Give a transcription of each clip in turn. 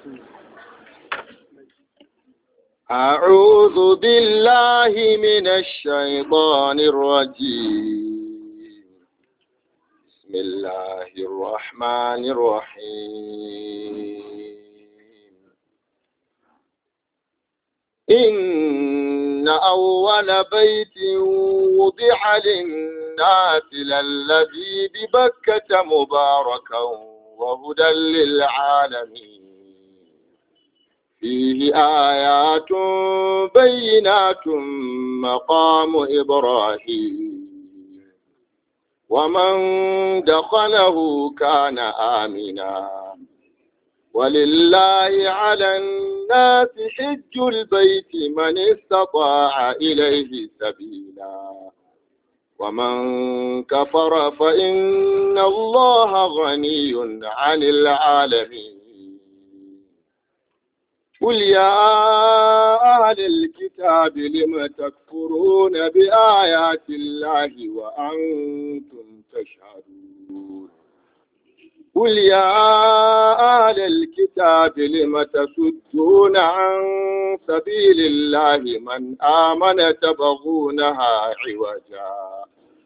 أعوذ بالله من الشيطان الرجيم بسم الله الرحمن الرحيم إن أول بيت وضع للناس للذي ببكة مباركا وهدى للعالمين فيه آيات بينات مقام إبراهيم ومن دخله كان آمنا ولله على الناس حج البيت من استطاع إليه سبيلا ومن كفر فإن الله غني عن العالمين قل يا أهل الكتاب لم تكفرون بآيات الله وأنتم تشهدون قل يا أهل الكتاب لم تصدون عن سبيل الله من آمن تبغونها عوجا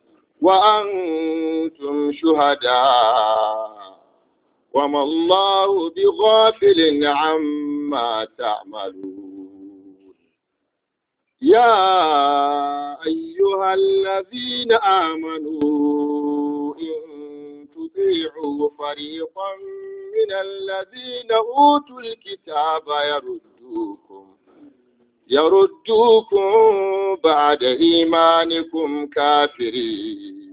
وأنتم شهداء وما الله بغافل عما تعملون يا أيها الذين آمنوا إن تطيعوا فريقا من الذين أوتوا الكتاب يردوكم يردوكم بعد إيمانكم كافرين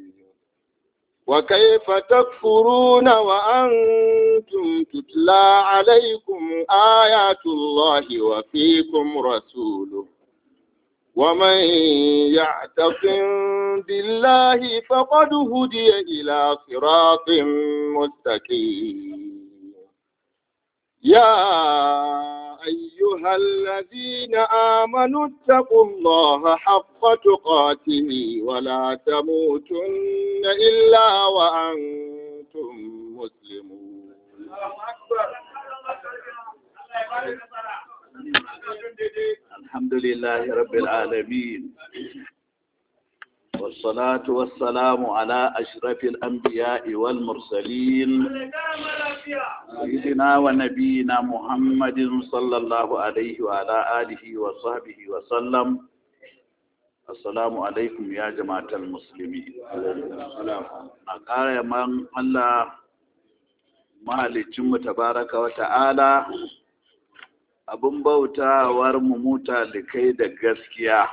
وكيف تكفرون وأنتم تتلى عليكم آيات الله وفيكم رسوله ومن يعتصم بالله فقد هدي إلى صراط مستقيم يا أيها الذين آمنوا اتقوا الله حق تقاته ولا تموتن إلا وأنتم مسلمون الحمد لله رب العالمين والصلاة والسلام على أشرف الأنبياء والمرسلين سيدنا ونبينا محمد صلى الله عليه وعلى آله وصحبه وسلم السلام عليكم يا جماعة المسلمين أقال من الله mahaliccinmu tabaraka wa ta'ala abin bautawar mu muta likai da gaskiya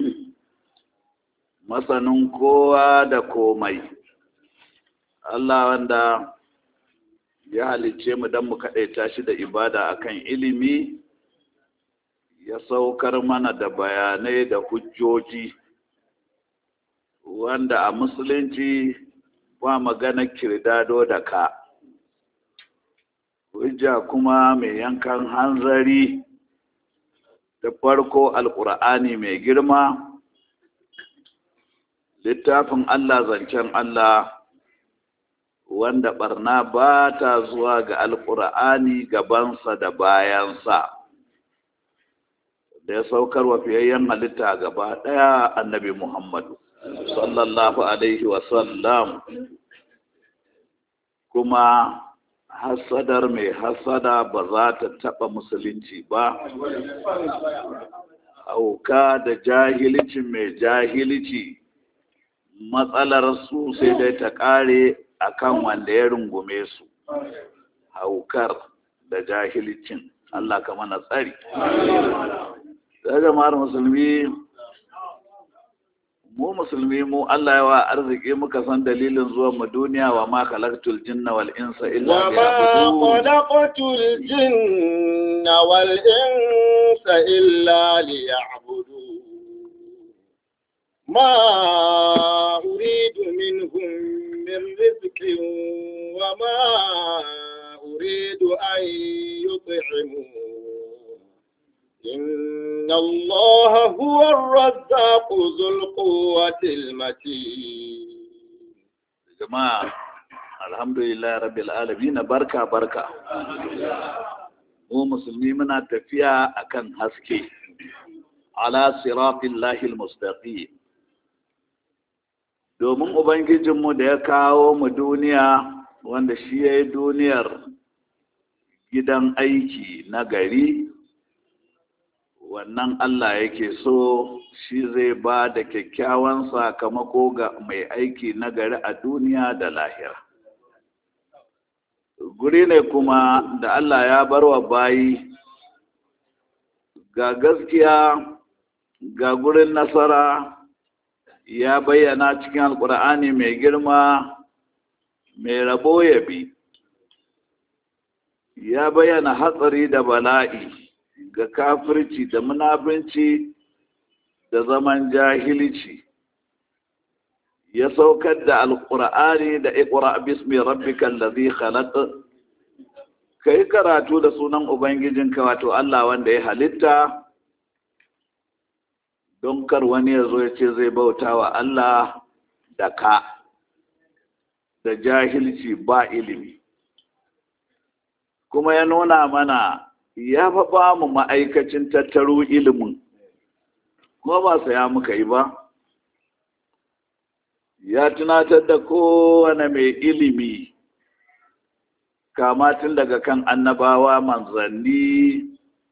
masanin kowa da komai Allah wanda ya halicce mu don mu kaɗaita shi da ibada akan ilimi ya saukar mana da bayanai da hujjoji wanda a musulunci ba magana kirdado da ka hujja kuma mai yankan hanzari da farko alkur'ani mai girma littafin Allah zancen Allah wanda barna ba ta zuwa ga alkur'ani gabansa da bayansa da ya saukar wa fiyayyen halitta gaba ɗaya annabi Muhammadu sallallahu alaihi wasallam kuma hasadar mai hasada ba za ta taɓa musulunci ba auka da jahilcin mai jahilci matsalar su sai dai ta ƙare akan wanda ya rungume su haukar da jahilcin Allah ka mana tsari da jama'ar musulmi mu musulmi mu Allah yawa arziki muka san dalilin zuwan mu duniya wa ma khalaqtul jinna wal insa illa وما خلقت الجن والإنس إلا ليعبدون ما أريد منهم من رزق وما أريد أن يطعمون إن الله هو الرزاق ذو القوة المتين jama'a alhamdulillah rabbil alamin barka barka mu musulmi muna tafiya akan haske ala siratin lahil mustaqim domin ubangijinmu da ya kawo mu duniya wanda shi ya yi duniyar gidan aiki na gari wannan Allah yake so shi zai ba da kyakkyawan sakamako ga mai aiki na gari a duniya da lahira guri ne kuma da Allah ya bar wa bayi ga gaskiya ga gurin nasara ya bayyana cikin alkur'ani mai girma mai rabo ya bi ya bayyana hatsari da bala'i ga kafirci da munafinci da zaman jahilci ya saukar da alkur'ani da iqra bismi rabbikal ladhi khalaq kai karatu da sunan ubangijinka wato Allah wanda ya halitta don kar wani ya zo ya ce zai bauta wa Allah da ka da jahilci ba ilimi kuma ya nuna mana ya fa ba mu ma'aikacin tattaro ilimin kuma ba saya muka yi ba ya tunatar da kowane mai ilimi kama tun daga kan annabawa manzanni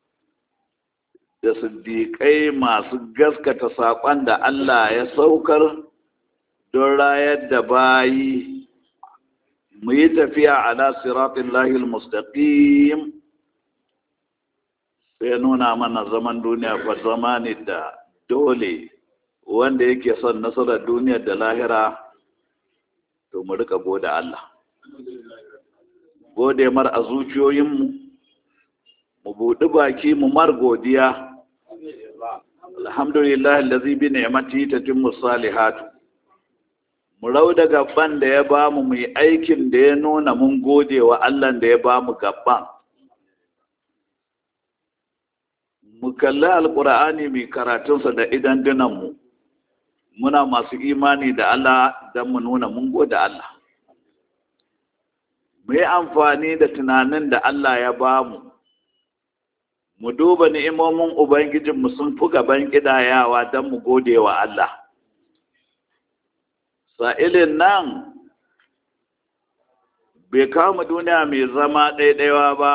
da siddiƙai masu gaskata saƙon da Allah ya saukar don rayar da bayi mu yi tafiya ala siratin lahil mustaqim sai nuna mana zaman duniya fa zama ne da dole wanda yake son nasarar duniya da lahira to mu rika gode Allah gode mar a zuciyoyinmu mu buɗi baki mu mar godiya alhamdulillah allazi bi ni'mati tatimmu salihatu mu rau da gaban da ya bamu mu yi aikin da ya nuna mun gode wa Allah da ya bamu gaban mu kalli alqur'ani mai karatunsa da idan mu muna masu imani da Allah don mu nuna mun gode Allah mu yi amfani da tunanin da Allah ya bamu mu duba ni'imomin Ubangijinmu sun fi gaban ƙidayawa don mu gode wa Allah. Sa'ilin nan bai kama duniya mai zama ɗaiɗaiwa ba,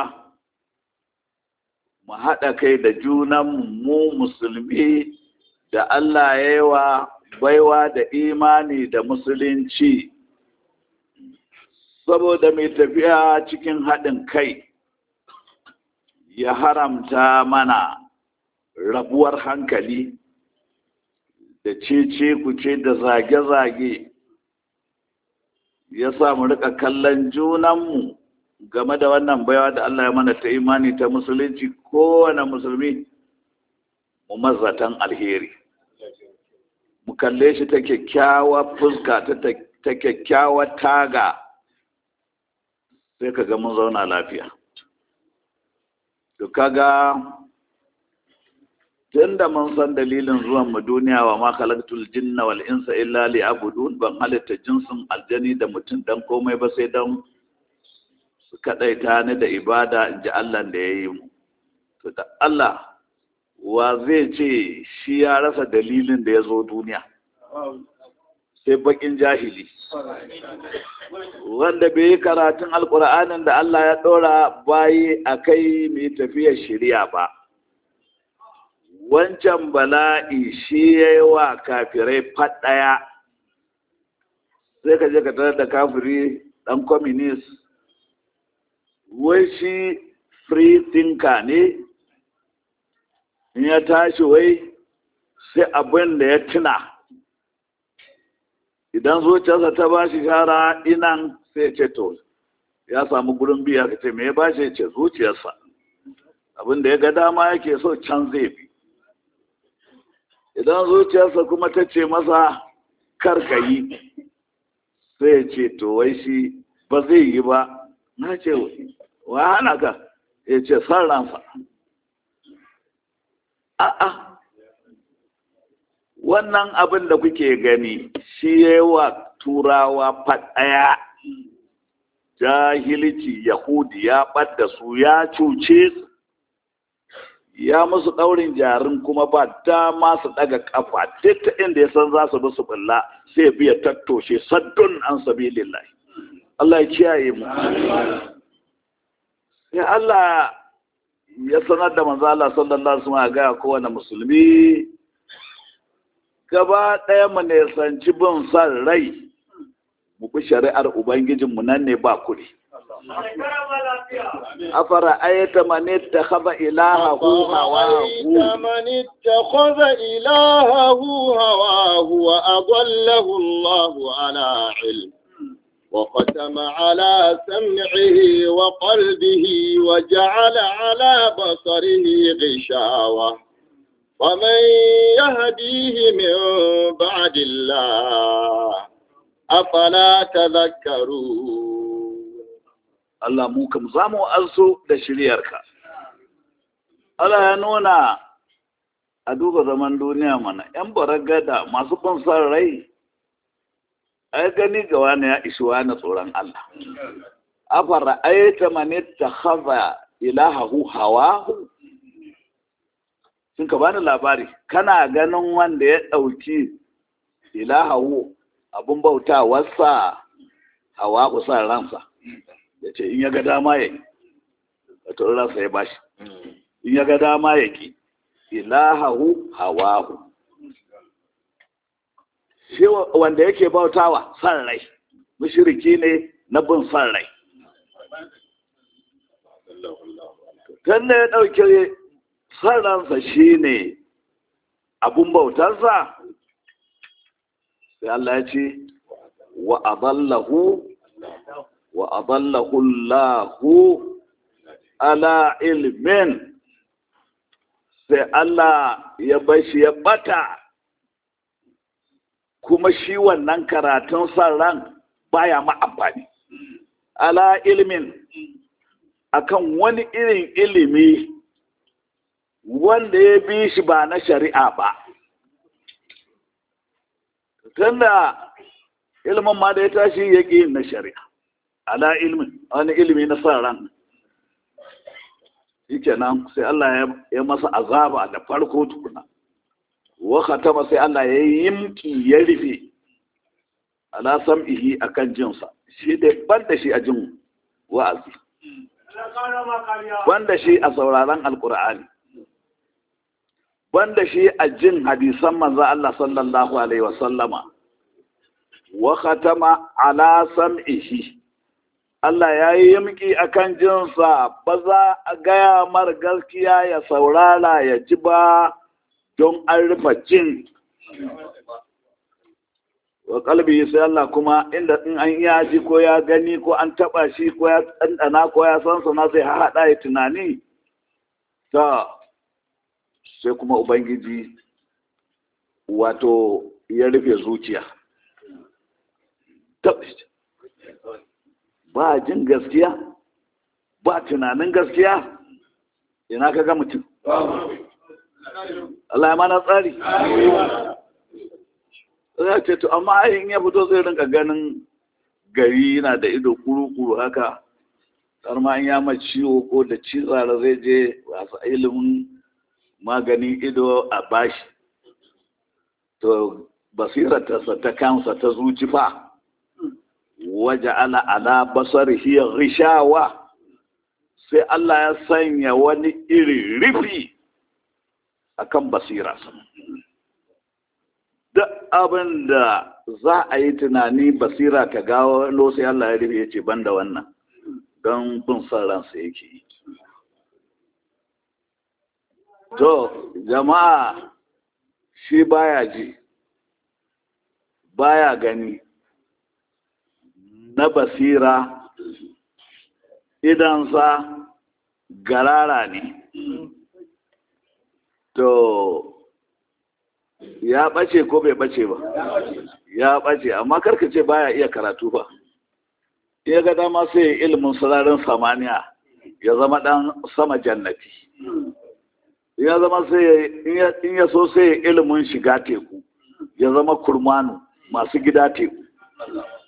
mu haɗa kai da junanmu mu musulmi da Allah ya yi wa baiwa da imani da musulunci, saboda mai tafiya cikin haɗin kai. ya haramta mana rabuwar hankali da cece kuce da zage-zage ya sa mu rika kallon junanmu game da wannan baiwa da Allah ya mana ta imani ta musulunci kowane musulmi mu mazatan alheri mu kalle shi ta kyakkyawa fuska ta kyakkyawa taga sai ka ga mun zauna lafiya to kaga tunda mun san dalilin zuwan mu duniya wa ma khalaqtul jinna wal insa illa liya'budun ban halitta jinsin aljani da mutum dan komai ba sai dan su kadaita ni da ibada in ji Allah da ya yi mu to da Allah wa zai ce shi ya rasa dalilin da ya zo duniya sai bakin jahili wanda bai yi karatun alkur'anin da Allah ya ɗora bayi a kai mai tafiyar shirya ba wancan bala'i shi ya yi wa kafirai faɗaya sai ka je ka tarar da kafiri ɗan communist wai shi free thinker ne in ya tashi wai sai abin da ya tuna idan zuciyarsa ta ba shi shara inan sai ce to ya samu gurin biya ka ce me ya ba shi ce zuciyarsa abin da ya ga dama yake so can zai bi idan zuciyarsa kuma ta ce masa karka yi sai ya ce to wai shi ba zai yi ba na ce wa hana ka ya ce san ransa a'a wannan abin da kuke gani shi ya yi wa turawa faɗaya jahilci yahudi ya ɓadda su ya cuce su ya musu ɗaurin jarin kuma ba dama su ɗaga ƙafa duk ta inda ya san za su bi su bulla sai biya tattoshe saddun an sabilillahi Allah ya kiyaye mu sai Allah ya sanar da manzo Allah sallallahu alaihi wasallam ga kowane musulmi gaba ɗaya mu ne sanci bin san rai mu bi shari'ar ubangijinmu nan ne ba kuɗi afara ayata man ittakhadha ilahahu hawahu من اتخذ إلهه هواه وأضله الله على علم وختم على سمعه وقلبه وجعل على بصره غشاوة ومن يهديه من بعد الله أفلا تذكرون Allah mu kam za mu azo da shiryarka Allah ya nuna a duba zaman duniya mana ‘yan baragada masu bin son rai ai gani ga wani ya ishi wani tsoron Allah afara ayyata mani ta haza ilahahu hawahu sun ka bani labari kana ganin wanda ya ɗauki ilahahu abin bautawarsa hawahu sa ransa ya ce in ya ga dama ya yi wato ransa ya bashi in ya ga dama ya ki ilahahu hawahu shi wanda yake bautawa san rai mushriki ne na bin san rai kan ya ɗauke san ransa shi ne abun bautarsa sai Allah ya ce wa adallahu wa adallahu Allahu ala ilmin sai Allah ya bashi ya bata kuma shi wannan karatun san ran baya ma amfani ala ilmin akan wani irin ilimi wanda ya bi shi ba na shari'a ba tunda ilimin ma da ya tashi ya ƙi na shari'a ala ilmin wani ilimi na san ran shi kenan sai Allah ya masa azaba da farko tukuna wa khatama sai Allah ya yimki ya rufe ala sam'ihi akan jinsa shi da banda shi a jin wa'azi banda shi a sauraron alkur'ani banda shi a jin hadisan manzo Allah sallallahu alaihi wa sallama wa khatama ala sam'ihi Allah ya yi yamki a kan jinsa ba za a gaya mar gaskiya ya saurara ya ji ba don an rufe jin. Wa kalbi sai Allah kuma inda in an ya ji ko ya gani ko an taba shi ko ya ɗanɗana ko ya san sana zai haɗa ya tunani. Ta sai kuma Ubangiji wato ya rufe zuciya. ba jin gaskiya ba tunanin gaskiya ina ka ga mutum Allah ya mana tsari za ce to amma ayin ya fito zai rinka ganin gari yana da ido kuru-kuru haka har ma ya ma ciwo ko da cizara zai je wasu ilimin maganin ido a bashi to basirarsa ta kansa ta zuci fa waje ana ala basar hiya rishawa sai Allah ya sanya wani iri rufi akan basira duk abin da za a yi tunani basira ta gawo sai Allah ya rufe ya ce banda wannan don bin son ransa yake yi to jama'a shi baya ji baya gani na basira idansa garara ne to ya ɓace ko bai ɓace ba ya ɓace amma karka ce baya iya karatu ba ya ga dama sai ilimin sararin samaniya ya zama ɗan sama jannati ya zama sai in ya so sai ilimin shiga teku ya zama kurmanu masu gida teku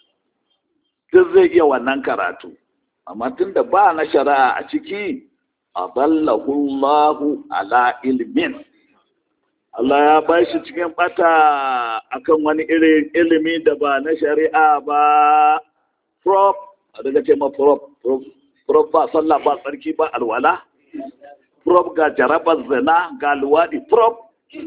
duk zai iya wannan karatu amma tun da ba na shari'a a ciki adallahu Allahu ala ilmin Allah ya ba shi cikin bata akan wani irin ilimi da ba na shari'a ba prop a daga ce ma prop prop ba sallah ba tsarki ba alwala prop ga jarabar zina ga luwaɗi prop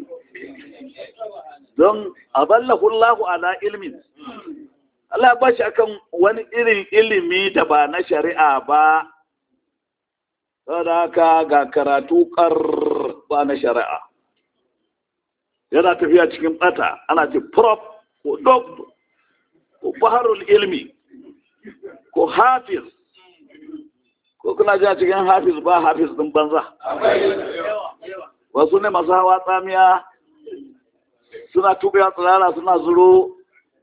don aballahu Allahu ala ilmin Allah ba shi akan wani irin ilimi da ba na shari'a ba saboda haka ga karatu kar ba na shari'a yana tafiya cikin bata ana ce prop ko doctor ko baharul ilmi ko hafiz ko kuna ji a cikin hafiz ba hafiz din banza wasu ne masu hawa tsamiya suna tuɓe tsirara suna zuro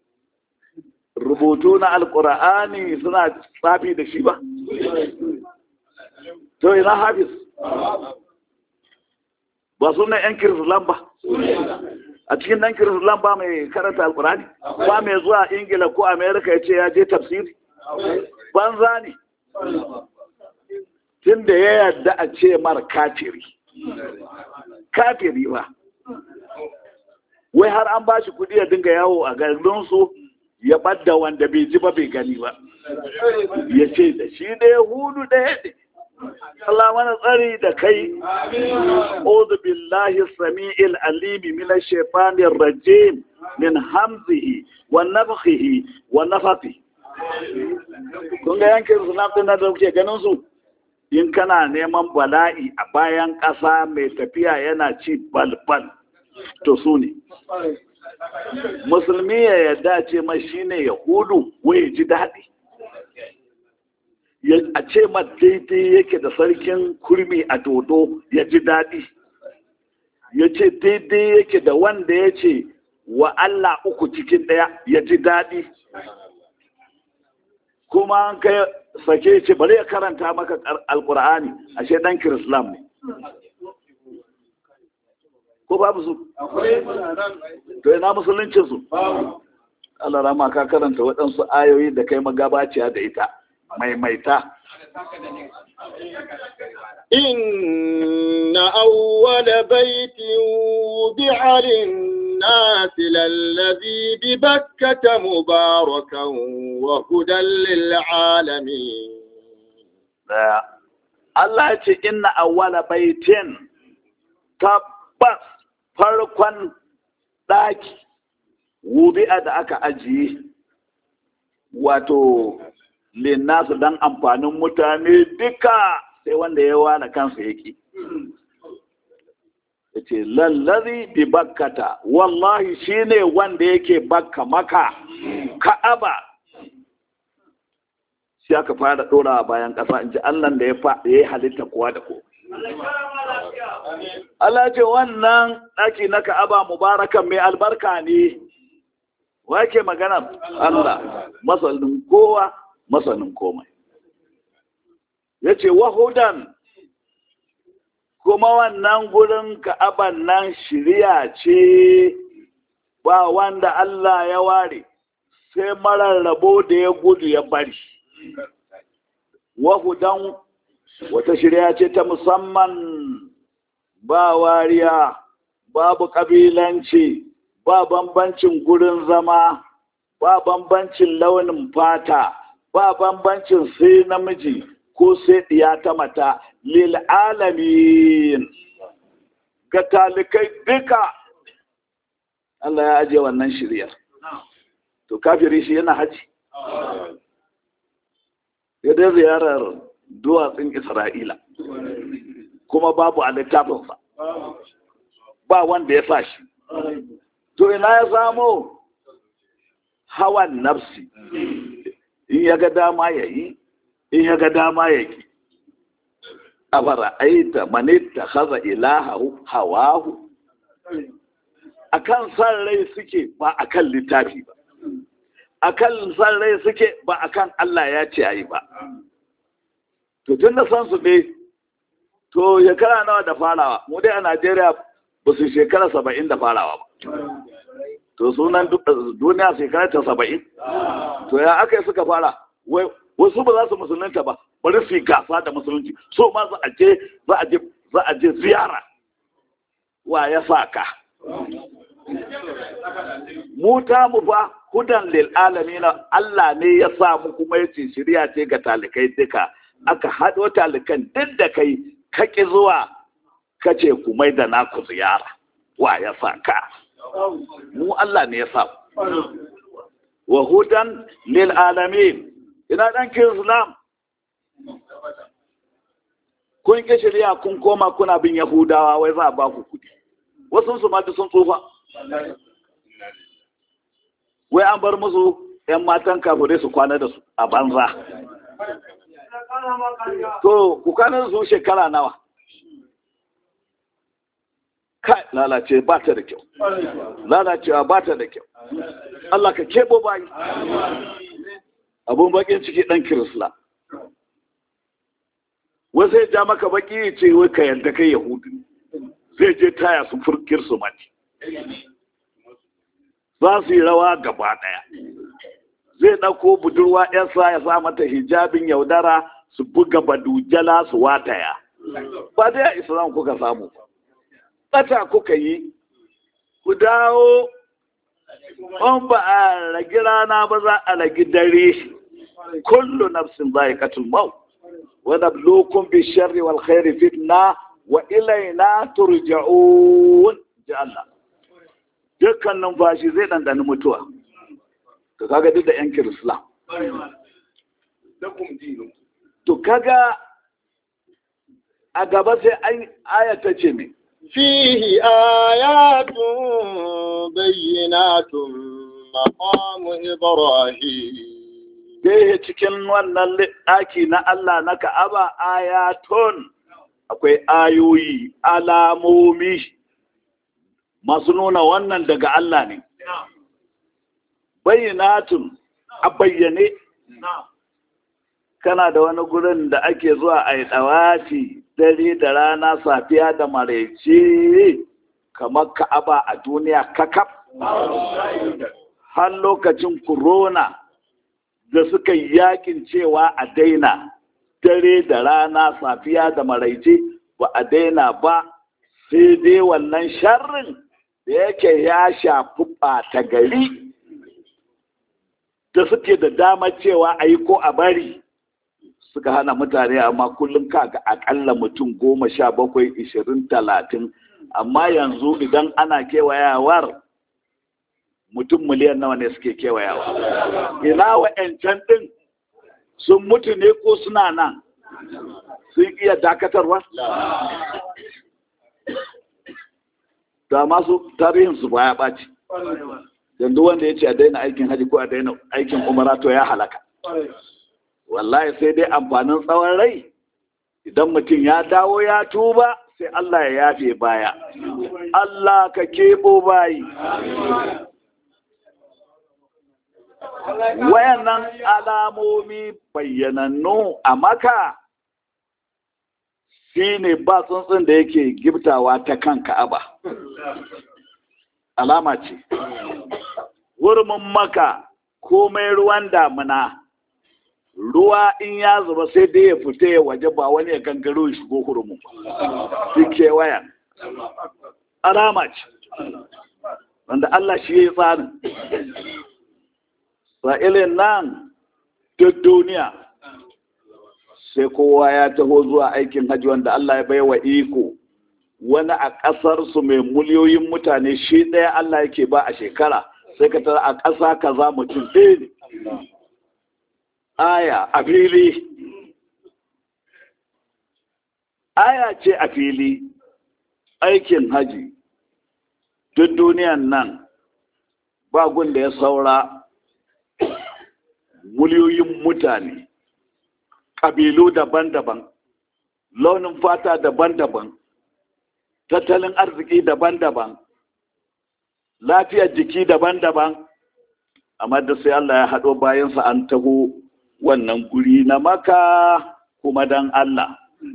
rubutu na alkur'ani suna tsafi da shi ba to ina hafiz ba su ne yan kirislan ba a cikin dan kirislan ba mai karanta alkur'ani ba mai zuwa ingila ko amerika ya ce ya je tafsiri banza ne tun da ya yarda a ce mar kafiri kafiri ba wai har an ba shi kudi ya dinga yawo a garinsu ya ɓadda wanda bai ji ba bai gani ba ya ce da shi da ya hudu ɗaya ne Allah mana tsari da kai A'udhu billahi sami'il alimi min ash-shaytanir rajim min hamzihi wa nafthihi wa nafathi kun ga yankin sunan din da kuke ganin su in kana neman bala'i a bayan ƙasa mai tafiya yana ci balbal to su ne musulmi ya yarda ce ma shine yahudu wai ji daɗi a ce ma daidai yake da sarkin kurmi a dodo ya ji daɗi ya ce daidai yake da wanda ya ce wa Allah uku cikin ɗaya ya ji daɗi kuma an kai sake ce bari ya karanta maka alkur'ani ashe dan kirislam ne ko babu su to ina musuluncin su Allah rama ka karanta waɗansu ayoyi da kai magabaciya da ita maimaita إن أول بيت وضع للناس للذي ببكة مباركا وهدى للعالمين Allah ce inna awwala baitin tabbas farkon ɗaki wubi'a da aka ajiye wato linnasu don amfanin mutane duka sai wanda ya ware kansa yake ya ce lallazi bi bakkata wallahi shine wanda yake bakka maka ka'aba shi aka fara ɗora bayan ƙasa in ji allah da ya yi halitta kowa da kowa Allah ce wannan ɗaki na ka'aba mubarakan mai albarka ne wake magana Allah masanin kowa masanin komai ya ce wahudan kuma wannan gurin ka'aban nan shirya ce ba wanda Allah ya ware sai marar rabo da ya gudu ya bari wahudan wata shirya ce ta musamman ba wariya babu ƙabilanci ba bambancin gurin zama ba bambancin launin fata ba bambancin sai namiji ko sai ɗiya ta mata lil alamin ga talikai duka Allah ya ajiye wannan shiryar to kafiri shi yana haji ya dai ziyarar duwatsun isra'ila kuma babu a littafinsa ba wanda ya sa shi to ina ya samo hawan nafsi in ya ga dama ya yi in ya ga dama ya ki a fara'aita manitta haza ilahahu hawahu a kan san rai suke ba a kan littafi ba a kan san rai suke ba a kan Allah ya ce a yi ba to tun da san su ne to shekara nawa da farawa mu dai a Najeriya ba su shekara saba'in da farawa ba to sunan duniya shekara ta saba'in to ya aka yi suka fara wasu ba za su musulunta ba bari su yi gasa da musulunci so ma za a je za a je za a je ziyara wa ya sa ka mu ta mu fa hudan lil alamin Allah ne ya sa mu kuma yace shirya ce ga talikai duka aka hado talikan duk da kai kake zuwa kace ku mai da naku ziyara wa ya sa ka mu Allah ne ya sa wa hudan lil alamin ina dan islam kun ki shirya kun koma kuna bin yahudawa wai za a ba ku kudi wasu su ma sun tsufa wai an bar musu yan matan kafirai su kwana da su a banza to ku kwana da su shekara nawa kai lalace ba ta da kyau lalacewa ba ta da kyau Allah ka kebo bayi abun bakin ciki dan kirisla wai sai ja maka baki ce wai ka yadda kai yahudu zai je taya su furkir su mati za su yi rawa gaba daya zai ɗauko budurwa yansa ya sa mata hijabin yaudara su buga badujala su wataya ba dai a islam kuka samu ɓata kuka yi ku dawo on ba a ragi rana ba za a ragi dare kullu nafsin za'iqatul maut wa nabluukum bish-sharri wal khairi fitna wa ilayna turja'un ji Allah dukkan numfashi zai dandani mutuwa to kaga duk da yan kirislam to kaga a gaba sai an aya ta ce me فيه آيات بينات مقام إبراهيم Dai cikin wannan ɗaki na Allah na Ka'aba ayatun akwai ayoyi, alamomi masu nuna wannan daga Allah ne. Bayyanatun a bayyane, kana da wani gurin da ake zuwa a yi ɗawafi dare da rana safiya da maraice kamar Ka'aba a duniya kakaf. Har lokacin corona. da suka yi yakin cewa a daina dare da rana safiya da maraice ba a daina ba sai dai wannan sharrin da yake ya shafi ɓata gari da suke da damar cewa a yi ko a bari suka hana mutane amma kullum kaga akalla mutum goma sha bakwai ishirin talatin amma yanzu idan ana kewayawar mutum miliyan nawa ne suke kewayawa ina wa'yancan ɗin sun mutu ne ko suna nan sun iya dakatarwa da masu tarihinsu ba ya ɓaci yanzu wanda ya ce a daina aikin haji ko a daina aikin umara to ya halaka wallahi sai dai amfanin tsawon rai idan mutum ya dawo ya tuba sai Allah ya yafe baya Allah ka keɓo bayi wayannan alamomi bayyanannu a maka shi ne ba tsuntsun da yake giftawa ta kan ka'aba alama ce wurmin maka komai ruwan damuna ruwa in ya zuba sai dai ya fita ya waje ba wani ya gangaro ya shigo hurumin su kewayan alama ce wanda Allah shi ya yi tsarin sa'ilin nan duk duniya sai kowa ya taho zuwa aikin hajji wanda Allah ya bai wa iko wani a ƙasarsu mai miliyoyin mutane shi ɗaya Allah yake ba a shekara sai ka tara a ƙasa kaza mutum ɗaya ne aya a fili aya ce a fili aikin haji duk duniyan nan ba da ya saura miliyoyin mutane ƙabilu daban-daban launin fata daban-daban tattalin arziki daban-daban lafiyar jiki daban-daban amma da sai Allah ya haɗo bayansa an taho wannan guri na maka kuma dan Allah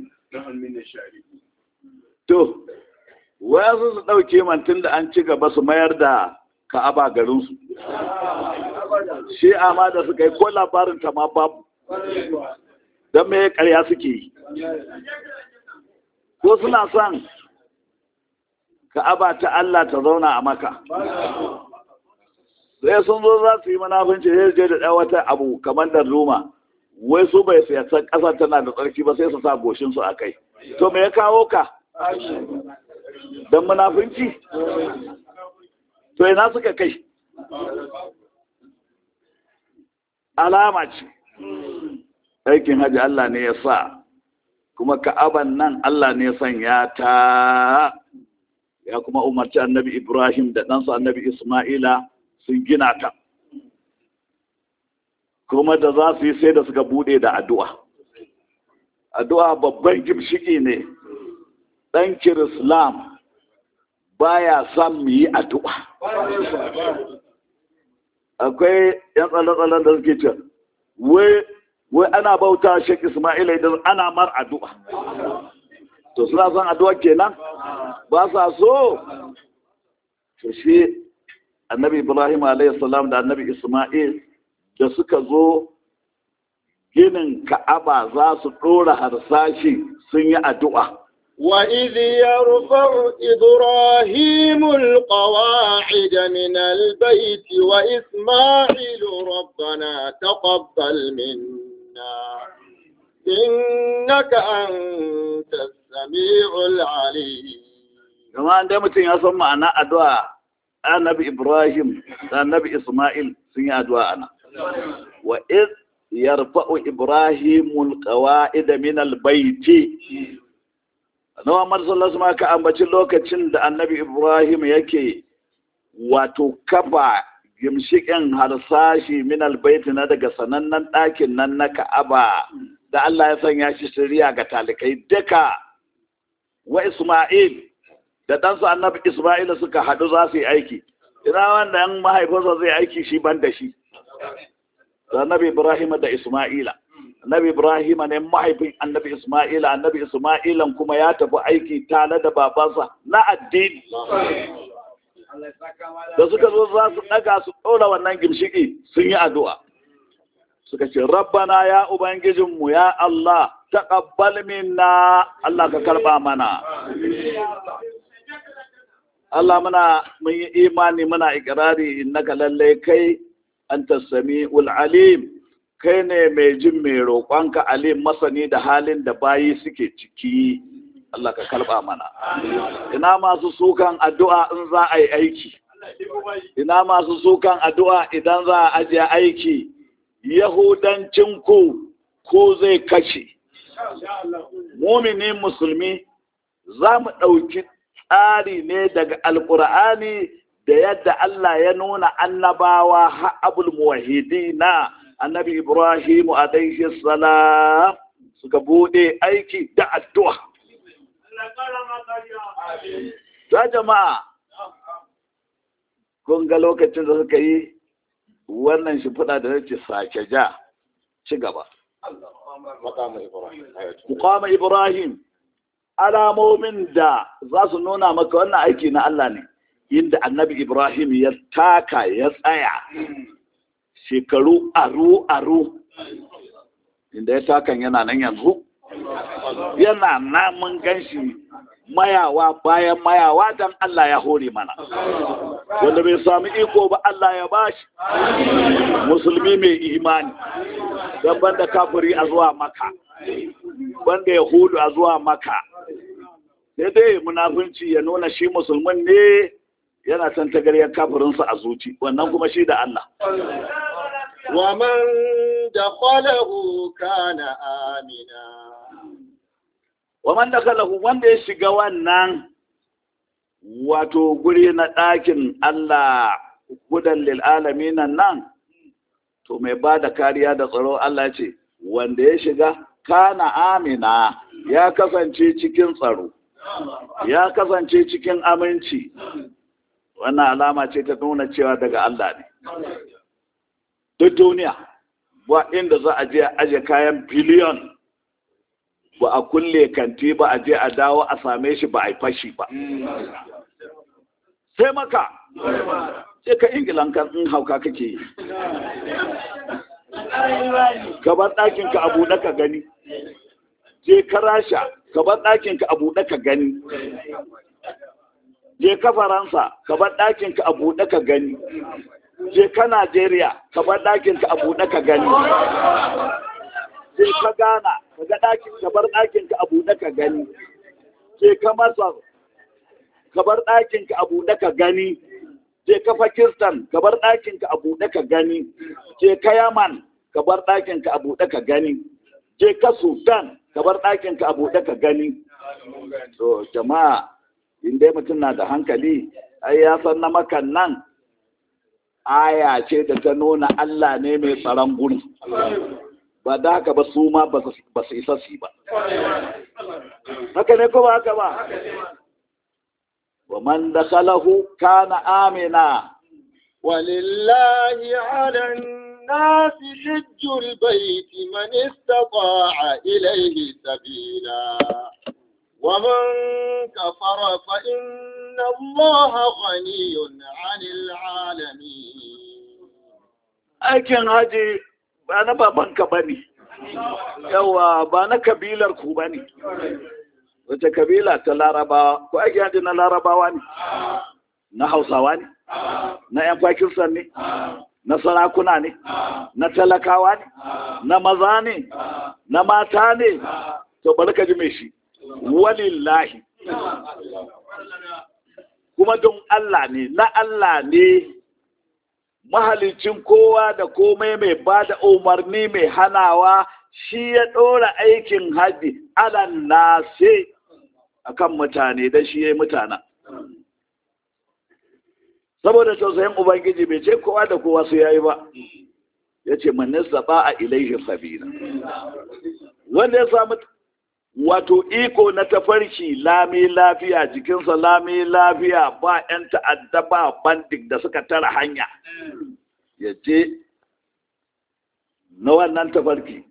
to wayansu su ɗauke mantin da an ci gaba su mayar da ka'aba garinsu shi amma da suka yi ko labarin ta ma babu don me ƙarya suke yi ko suna son ka'aba ta Allah ta zauna a maka sai sun zo za su yi manafinci sai je da ɗan wata abu kamar da ruma wai su bai siyasar ƙasa tana da tsarki ba sai su sa goshinsu a kai to me ya kawo ka don munafunci to ina suka kai alama ce aikin hajji Allah ne ya sa kuma ka'aban nan Allah ne ya sanya ta ya kuma umarci annabi Ibrahim da ɗansa annabi Ismaila sun gina ta kuma da za su yi sai da suka bude da addu'a addu'a babban gimshiki ne ɗan kirislam baya son mu yi addu'a akwai yan tsalle-tsallen da suke ce wai ana bauta shek ismaila idan ana mar addu'a to suna son addu'a kenan ba sa so to shi annabi ibrahim salam da annabi ismail da suka zo ginin ka'aba za su ɗora harsashi sun yi addu'a وإذ يرفع إبراهيم القواعد من البيت وإسماعيل ربنا تقبل منا إنك أنت السميع العليم كما عندما mutum ya san ma'ana addu'a annabi Ibrahim da annabi Ismail sun yi addu'a ana wa iz yarfa'u Ibrahimul qawa'id min al-bayti Nawa Muhammad sallallahu alaihi ka ambaci lokacin da Annabi Ibrahim yake wato kafa gimshikin harsashi min albayti na daga sanannen ɗakin nan na Ka'aba da Allah ya sanya shi shirya ga talikai duka wa Isma'il da ɗansa Annabi Isma'il suka haɗu za su yi aiki ina wanda yan mahaifinsa zai aiki shi ban da shi da Annabi Ibrahim da Isma'ila annabi ibrahim ne mahaifin annabi isma'ila annabi isma'ilan kuma ya tafi aiki tare da babansa na addini da suka zo za su daga su ɗora wannan gimshiki sun yi addu'a suka ce rabbana ya ubangijinmu ya Allah taqabbal minna Allah ka karba mana Allah muna mun yi imani muna ikirari innaka lallai kai anta sami'ul alim kai ne mai jin mai roƙonka alim masani da halin da bayi suke ciki Allah ka karɓa mana ina masu sukan addu'a in za a yi aiki ina masu sukan addu'a idan za a ajiye aiki yahudancin ku ko zai kashe mumini musulmi za mu ɗauki tsari ne daga alƙur'ani da yadda Allah ya nuna annabawa ha'abul muwahidina annabi Ibrahimu alaihi salam suka bude aiki da addu'a. Ta jama'a, kun ga lokacin da suka yi wannan shi fada da nace sake ja ci gaba. Muqama Ibrahim, alamomin da za su nuna maka wannan aiki na Allah ne, inda annabi Ibrahim ya taka ya tsaya. shekaru aru-aru inda ya takan yana nan yanzu yana namun ganshi mayawa bayan mayawa don Allah ya hore mana wanda bai sami iko ba Allah ya bashi musulmi mai imani don banda kafiri a zuwa maka banda yahudu a zuwa maka sai dai munafunci ya nuna shi musulmin ne yana can tagariyar kafirinsa a zuci wannan kuma shi da Allah ومن دخله كان آمنا ومن دخله wanda ya shiga wannan wato guri na ɗakin Allah hudan lil alamin nan to mai ba da kariya da tsaro Allah ce wanda ya shiga kana amina ya kasance cikin tsaro ya kasance cikin aminci wannan alama ce ta nuna cewa daga Allah ne duk duniya ba inda za a je a aje kayan biliyon ba a kulle kanti ba a je a dawo a same shi ba a yi fashi ba sai maka sai ka ingilan kan in hauka kake yi gaban ɗakin ka abu na ka gani je ka rasha ka bar ɗakinka a buɗe ka gani je ka faransa ka bar ɗakinka a buɗe ka gani je ka najeriya ka bar ɗakinka a buɗe ka gani je ka ghana ka ga ɗakin ka bar ɗakinka a buɗe ka gani je ka masar ka bar ɗakinka a buɗe ka gani je ka pakistan ka bar ɗakinka a buɗe ka gani je ka yaman ka bar ɗakinka a buɗe ka gani je ka sudan ka bar ɗakinka a buɗe ka gani to jama'a in dai mutum na da hankali ai ya san na makan nan aya ce da ta nuna Allah ne mai tsaron gudu ba da haka ba su ma ba su isa su ba haka ne ko ba haka ba wa man dakhalahu kana amina ولله على الناس حج البيت من استطاع إليه سبيلا ومن كفر فإن الله غني عن العالمين aikin haji ba na babanka ba ne yawa ba na kabilar ku ba ne wace kabila ta larabawa ko aikin haji na larabawa ne na hausawa ne na 'yan pakistan ne na sarakuna ne na talakawa ne na maza ne na mata ne to bari ka ji mai shi walillahi kuma don Allah ne na Allah ne mahalicin kowa da komai mai ba da umarni mai hanawa shi ya ɗora aikin haji alan nase akan mutane da shi ya yi mutana saboda tausayin ubangiji bai ce kowa da kowa su yayi ba ya ce manista ba a ilaihi sabila wanda ya samu wato iko na tafarki lami lafiya jikinsa lami lafiya ba 'yan ta'adda ba bandik da suka tara hanya ya je na wannan tafarki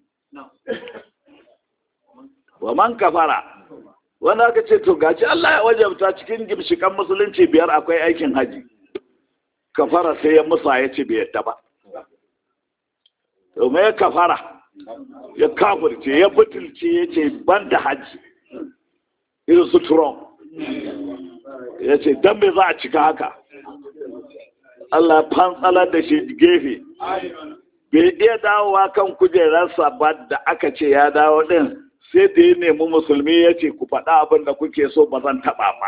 wa man kafara wanda aka ce to gaci Allah ya wajabta cikin gimshikan musulunci biyar akwai aikin haji kafara sai ya musa ya ce bai yadda ba domin ya kafara ya kafirce ya butulce ya ce ban da hajji irin su turon ya ce don me za a cika haka Allah fantsalar da shi gefe bai iya dawowa kan kujerarsa ba da aka ce ya dawo din sai da ya nemi musulmi ya ce ku faɗa abin da kuke so ba zan taɓa ba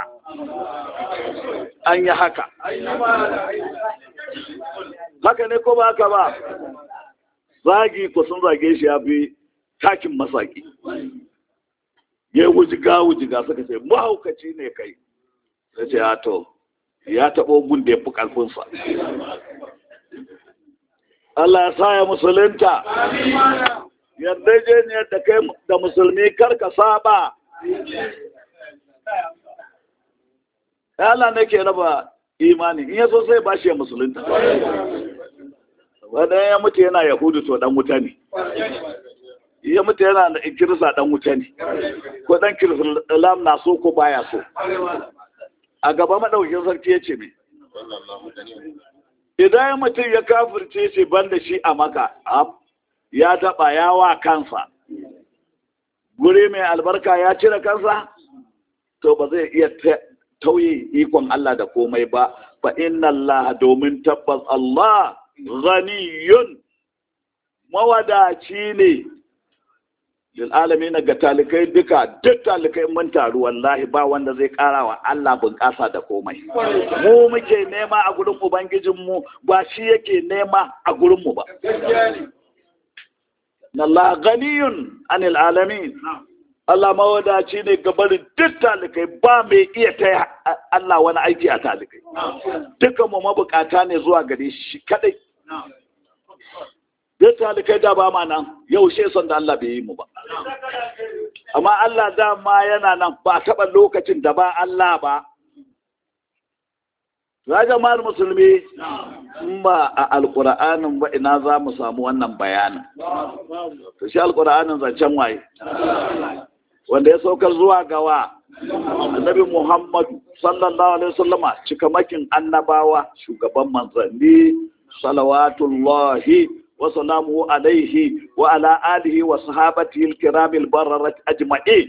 an yi haka haka ne ko ba haka ba zagi ku sun zage shi ya fi takin masaki ya wujiga wujiga suka ce mahaukaci ne kai ya ce ya to ya taɓo gun da ya fi ƙarfinsa Allah ya sa ya musulunta yadda je ne da kai da musulmi karka saba Allah ne ke raba imani in yaso sai ba shi ya musulunta wadda ya mutu yana yahudu to dan wuta ne ya mutu yana da kirista dan wuta ne ko dan kirista na so ko baya so a gaba madaukin sarki ya ce me idan mutum ya kafirce ce ban da shi a maka ya taɓa yawa kansa guri mai albarka ya cire kansa to ba zai iya tauye ikon Allah da komai ba fa inna Allah domin tabbas Allah ghaniyun mawadaci ne lil alamin ga talikai duka duk talikai mun taru wallahi ba wanda zai kara wa Allah bunƙasa da komai mu muke nema a gurin ubangijin mu ba shi yake nema a gurin mu ba Allah ganiyun anil alamin Allah mawadaci ne gabarin duk talikai ba mai iya ta Allah wani aiki a talikai dukan mu mabukata ne zuwa gare shi kadai duk talikai da ba ma nan yau she son da Allah bai yi mu ba amma Allah dama yana nan ba taɓa lokacin da ba Allah ba ya jama'ar musulmi in ba a alƙura'anin ba ina za mu samu wannan bayanin to shi alƙura'anin zancen waye wanda ya saukar zuwa gawa annabi muhammadu sallallahu alaihi wasallama cikamakin annabawa shugaban manzanni salawatullahi وسلامه عليه وعلى آله وصحابته الكرام البررة أجمعين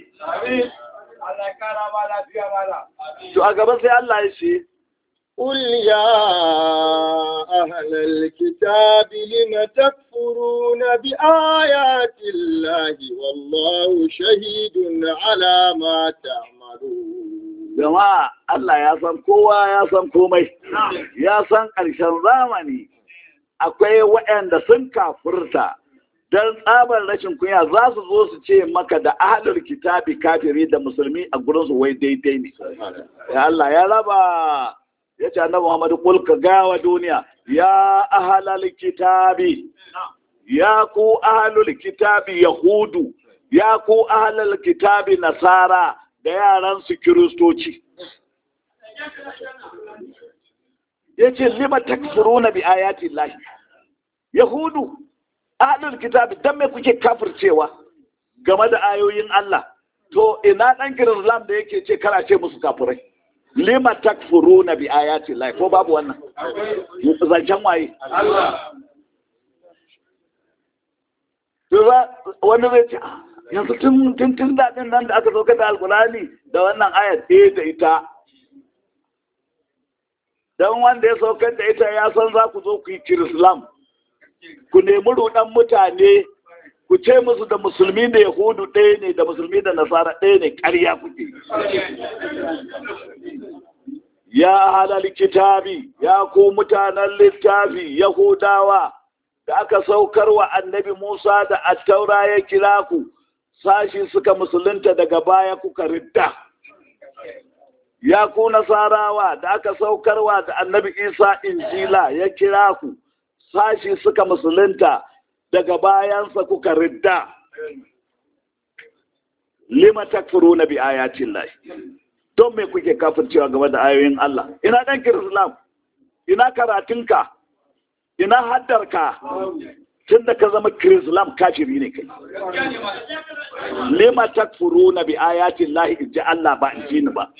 to a gaba sai Allah ya ce قل يا أهل الكتاب لم تكفرون بآيات الله والله شهيد على ما تعملون jama'a Allah ya san kowa ya san komai ya san ƙarshen zamani akwai waɗanda sun kafurta don tsabar rashin kunya za su zo su ce maka da ahalar kitabi kafiri da musulmi a gurinsu wai daidai ne ya Allah ya raba ya ce annabi Muhammadu kul ka gawa duniya ya ahalal kitabi ya ku ahalul kitabi yahudu ya ku ahalal kitabi nasara da yaran su kiristoci ya ce lima takfuruna bi ayati lahi yahudu ahlul kitabi dan me kuke kafircewa game da ayoyin Allah to ina dan Islam da yake ce kara ce musu kafirai lima takfuruna bi ayati lahi ko babu wannan zancen waye wani zai ce yanzu tun tun daɗin nan da aka sauka da alkulani da wannan ayat ɗaya da ita don wanda ya saukar da ita ya san za ku zo ku yi kirislam ku nemi ruɗan mutane ku ce musu da musulmi da yahudu ɗaya ne da musulmi da nasara ɗaya ne ƙarya kuke ya halal kitabi ya ku mutanen littafi yahudawa da aka saukar wa annabi musa da attaura ya kira ku sashi suka musulunta daga baya kuka ridda ya ku nasarawa da aka saukarwa da annabi isa injila ya kira ku sashi suka musulunta daga bayansa kuka ridda lima takfuru na bi ayatin lahi don me kuke kafircewa game da ayoyin Allah ina dan islam ina karatunka ina haddarka tun da ka zama kirislam kafiri ne kai lima takfuruna bi ayatin lahi in ji Allah ba in ji ni ba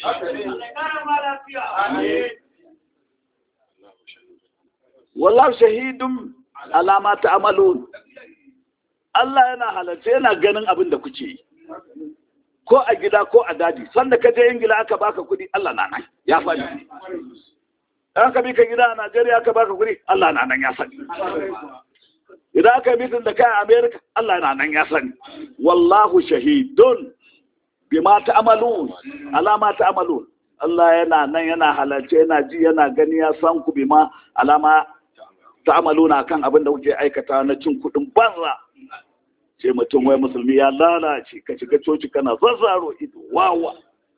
wallahu shahidun alama ta amalun Allah yana halarci yana ganin abin da kuke yi ko a gida ko a daji sanda ka je ingila aka baka kudi Allah na nan ya faɗi an ka bi ka gida a Najeriya aka baka kudi Allah na nan ya sani idan aka yi mitin da kai a Amerika Allah na nan ya sani wallahu shahidun bima ta'malun alama ta'malun Allah yana nan yana halarce yana ji yana gani ya san ku bima alama ta'maluna kan abin da kuke aikata na cin kudin banza ce mutum wai musulmi ya lalace ka shiga coci kana zazzaro ido wawa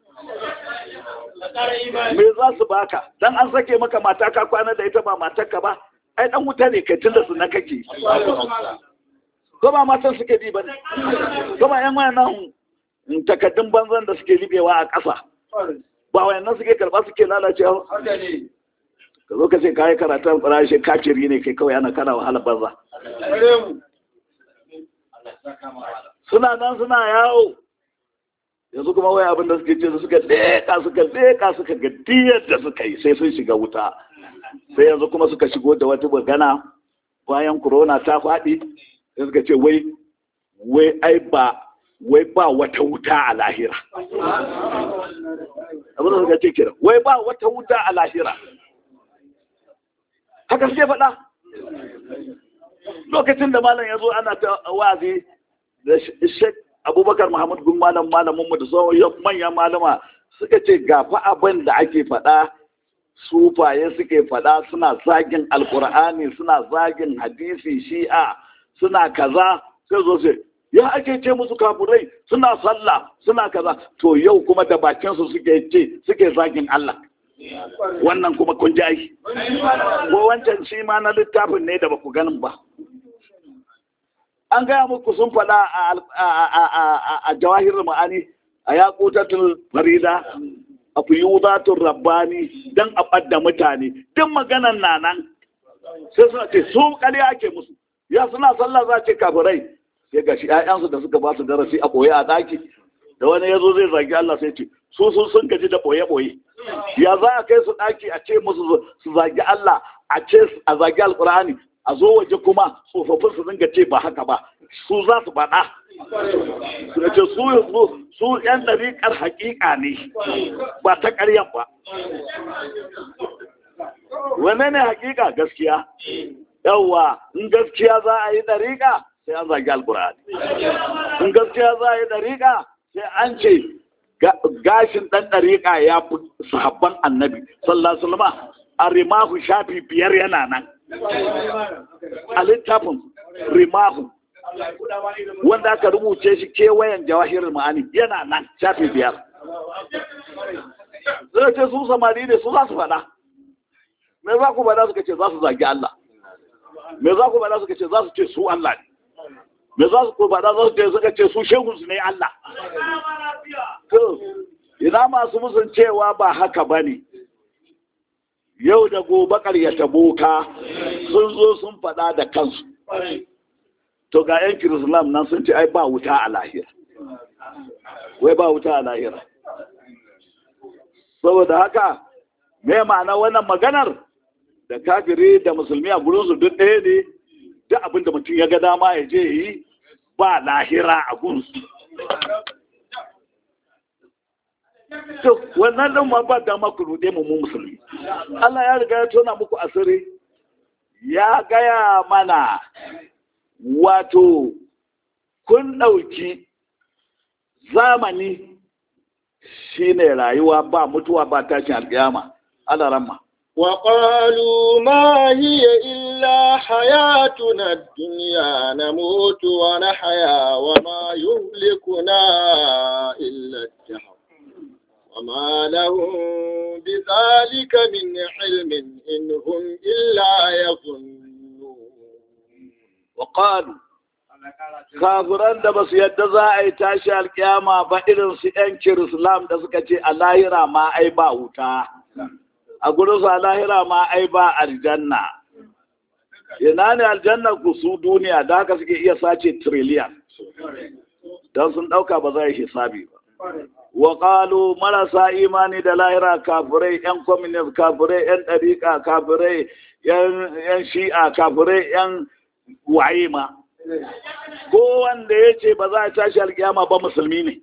me za su baka dan an sake maka mata ka kwana da ita ba matarka ba ai dan wuta ne kai tunda su na kake ko ba matan suke bi ba ne ko ba yan wayannan takaddun banzan da suke libewa a ƙasa ba wayannan suke karba suke lalacewa ka zo ka ce kayi karatun rashe kafiri ne kai kawai ana kana wahala banza suna nan suna yawo yanzu kuma wai abin da suke ce suka leƙa suka leƙa suka ga diyar da suka yi sai sun shiga wuta sai yanzu kuma suka shigo da wata magana bayan corona ta faɗi sai suka ce wai wai ai ba wai ba wata wuta a lahira abin da suka ce kira wai ba wata wuta a lahira haka suke faɗa lokacin da malam ya zo ana ta wazi da shek abubakar muhammad gun malam malaminmu da sauran manyan malama suka ce gafa abin da ake faɗa sufaye suke faɗa suna zagin alkur'ani suna zagin hadisi shi'a suna kaza sai zo sai ya ake ce musu kafurai suna sallah suna kaza to yau kuma da bakinsu suke ce suke zagin Allah wannan kuma kun ji aiki ko wancan shi ma na littafin ne da baku ganin ba an gaya muku sun faɗa a jawahir ma'ani a yaƙutatul farida a fiyudatun rabbani don a ɓadda mutane duk maganan na nan sai suna ce su ƙarya ake musu ya suna sallah za ce kafirai sai ga shi ‘ya'yansu da suka ba su darasi a ɓoye a ɗaki da wani ya zo zai zagi Allah sai ce su sun sun gaji da ɓoye-ɓoye ya za a kai su ɗaki a ce musu su zagi Allah a ce a zagi alƙur'ani a zo waje kuma tsofaffin su dinga ce ba haka ba su za su faɗa su ce su su yan ɗariƙar haƙiƙa ne ba ta ƙaryan ba wane ne haƙiƙa gaskiya yawwa in gaskiya za a yi ɗariƙa sai an zagi alkur'ani in gaskiya za a yi ɗariƙa sai an ce gashin ɗan ɗariƙa ya fi sahabban annabi sallallahu alaihi wasallam a rimahu shafi biyar yana nan a littafin rimahu wanda aka rubuce shi kewayen jawahirin ma'ani yana nan shafi biyar zai ce su samari ne su za su faɗa me za ku faɗa suka ce za su zagi Allah me za ku faɗa suka ce za su ce su Allah ne me za su faɗa za su ce suka ce su shehu su ne Allah to ina masu musun cewa ba haka ba ne yau da gobe ƙaryata boka sun zo sun faɗa da kansu to ga yan kirislam nan sun ce ai ba wuta a lahira wai ba wuta a lahira saboda haka me ma'ana wannan maganar da kafiri da musulmi a gurinsu duk ɗaya ne duk abin da mutum ya ga dama ya je yi ba lahira a gunsu to wannan ɗin ma ba dama ku ruɗe mu musulmi Allah ya riga ya tona muku asiri ya gaya mana wato kun ɗauki zamani shine rayuwa ba mutuwa ba tashin alƙiyama Allah ramma وقالوا ما هي إلا حياتنا الدنيا نموت ونحيا وما يهلكنا إلا الدهر وما لهم بذلك من علم إن هم إلا يظنون وقالوا kafiran da ba su yadda za a yi tashi alkiyama ba irin su 'yan kirislam da suka ce a lahira ma ai ba wuta a gurinsu a lahira ma ai ba aljanna ina ne aljanna ku su duniya da haka suke iya sace trillion don sun ɗauka ba za yi hisabi ba wa ƙalu marasa imani da lahira kafirai yan communist kafirai yan ɗariƙa kafirai yan shi'a kafirai yan waye ma ko wanda ya ce ba za a tashi alkiyama ba musulmi ne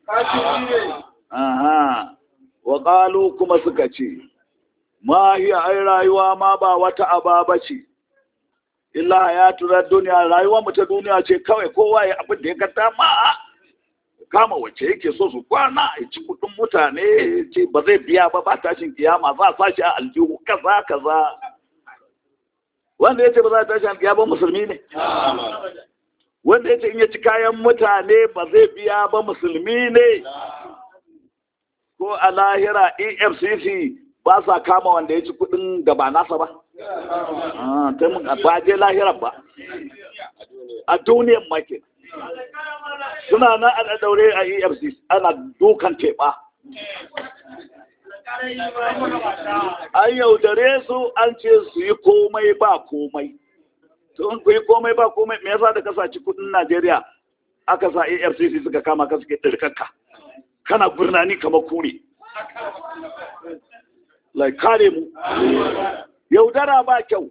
aha wa ƙalu kuma suka ce ma hiya ai rayuwa ma ba wata aba ce illa hayatu duniya rayuwar mu ta duniya ce kawai kowa ya abin da ya ga ma kama wacce yake so su kwana ya ci kudin mutane ce ba zai biya ba ba tashin kiyama za a sashi a aljihu kaza kaza wanda ya ce ba za a tashi alkiyama musulmi ne wanda ya ce in ya ci kayan mutane ba zai biya ba musulmi ne ko a lahira efcc ba sa kama wanda ya ci kudin da ba nasa ba ba je lahirar ba a duniyan makin suna nan a daure a efcc ana dukan teɓa an yaudare su an ce su yi komai ba komai to in ku yi komai ba komai me yasa da ka saci kudin najeriya aka sa efcc suka kama ka suke ɗirkakka kana birnani kamar kure lai kare mu yaudara ba kyau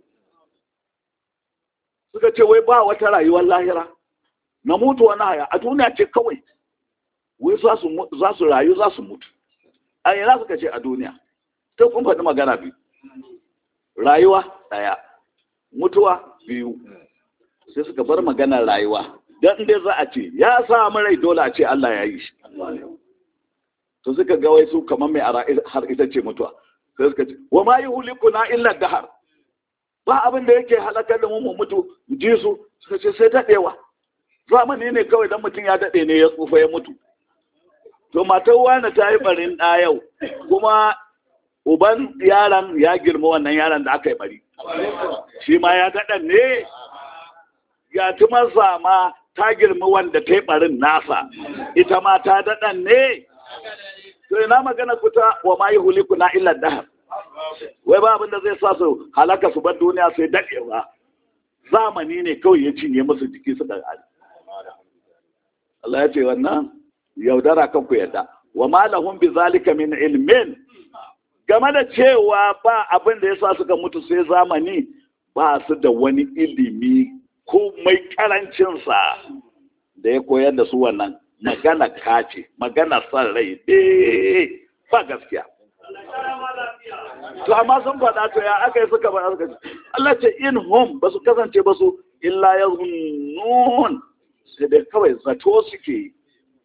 suka ce wai ba wata rayuwar lahira na mutu wani haya a duniya ce kawai wai za su rayu za su mutu a yana suka ce a duniya ta kun faɗi magana biyu rayuwa ɗaya mutuwa biyu sai suka bar maganar rayuwa don dai za a ce ya samu rai dole a ce Allah ya yi shi to suka ga wai su kamar mai ara har ita ce mutuwa sai suka ce wa ma yuhlikuna illa dahar ba abin da yake halakar da mu mu mutu ji su suka ce sai dadewa zamani ne kawai dan mutum ya dade ne ya tsufa ya mutu to matar wani ta yi barin ɗa yau kuma uban yaron ya girma wannan yaron da aka yi bari shi ma ya daɗan ne ya tumarsa ma ta girma wanda ta yi barin nasa ita ma ta daɗan ne to ina magana kuta wa ma yi huliku na illar dahar wai ba abin da zai sa su halaka su bar duniya sai daɗewa zamani ne kawai ya cinye musu jiki su da Allah ya ce wannan yaudara kan ku yadda wa ma lahum bi zalika min ilmin game da cewa ba abin da yasa suka mutu sai zamani ba su da wani ilimi ko mai karancinsa da ya koyar da su wannan magana kace magana son rai eh ba gaskiya to amma sun faɗa to ya aka yi suka faɗa suka ce Allah ce in hum ba su kasance ba su illa ya zunnun sai dai kawai zato suke yi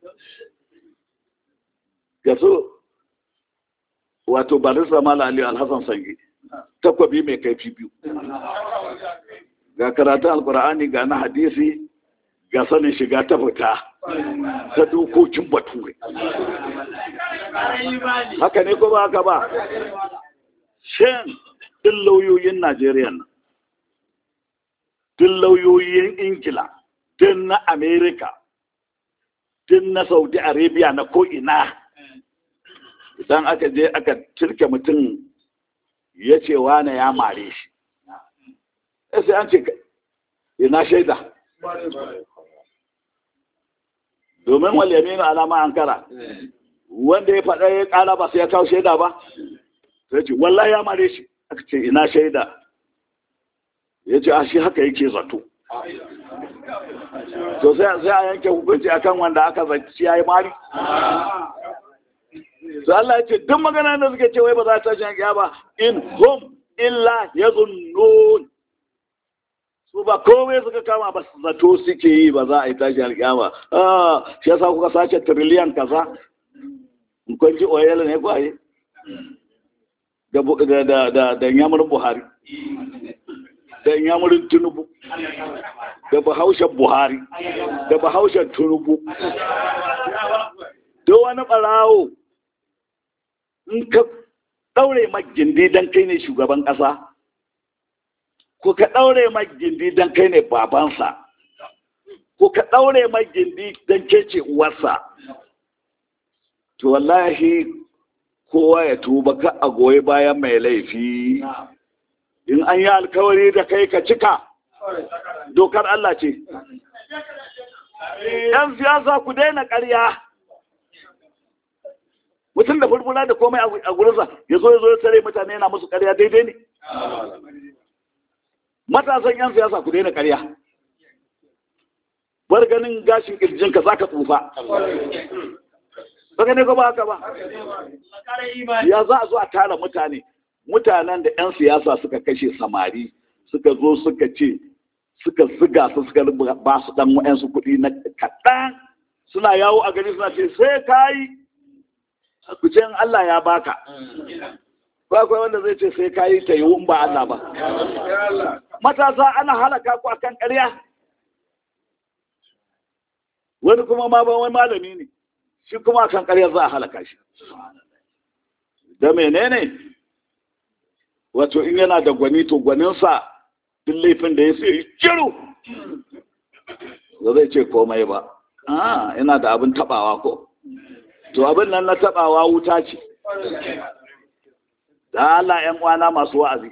ga su wato barista mala ali alhassan sangi takwabi mai kaifi biyu ga karatun alkur'ani ga na hadisi ga sanin shiga ta fita ta dokokin bature haka ne ko ba haka ba shin din lauyoyin najeriya nan din lauyoyin ingila din na amerika din na saudi arabia na ko'ina idan aka je aka cirke mutum ya ce wane ya mare shi sai an ce ina shaida domin walyaminu alama an kara wanda ya faɗa ya ƙara ba sai ya kawo shaida ba sai ce wallahi ya mare shi aka ce ina shaida ya ce a shi haka yake zato to sai a yanke hukunci akan wanda aka zaci ya yi mari sai Allah ya ce duk magana da suke ce wai ba za ta tashi ya ba in hum illa yazunnun su ba komai suka kama ba zato suke yi ba za a yi tashi alƙiyama ah shi yasa kuka sace trillion kaza in kun ji oil ne kwaye da da da da yamurin Buhari da yamurin Tinubu da bahaushen Buhari da bahaushen Tinubu da wani barawo in ka daure magindi dan kai ne shugaban ƙasa ko ka ɗaure magindi don kai ne babansa ko ka ɗaure magindi don ke ce uwarsa to wallahi kowa ya tuba ka a goyi bayan mai laifi in an yi alkawari da kai ka cika dokar Allah ce yan siyasa ku daina ƙarya mutum da furfura da komai a gurinsa ya zo ya zo ya tare mutane yana musu ƙarya daidai ne matasan 'yan siyasa ku daina karya bar ganin gashin kirjinka za ka tsufa ba gane ko ba haka ba ya za a zo a tara mutane mutanen da 'yan siyasa suka kashe samari suka zo suka ce suka ziga su suka ba su dan wa'yansu kuɗi na kaɗan suna yawo a gari suna ce sai ka yi ku ce Allah ya baka ba akwai wanda zai ce sai ka yi ta yi ba Allah ba matasa ana halaka ku akan ƙarya wani kuma ma ba wani malami ne shi kuma akan ƙarya za a halaka shi da menene wato in yana da gwani to gwaninsa duk laifin da ya sai jiru ba zai ce komai ba ah ina da abin tabawa ko to abin nan na tabawa wuta ce da Allah ‘yan uwana masu wa'azi,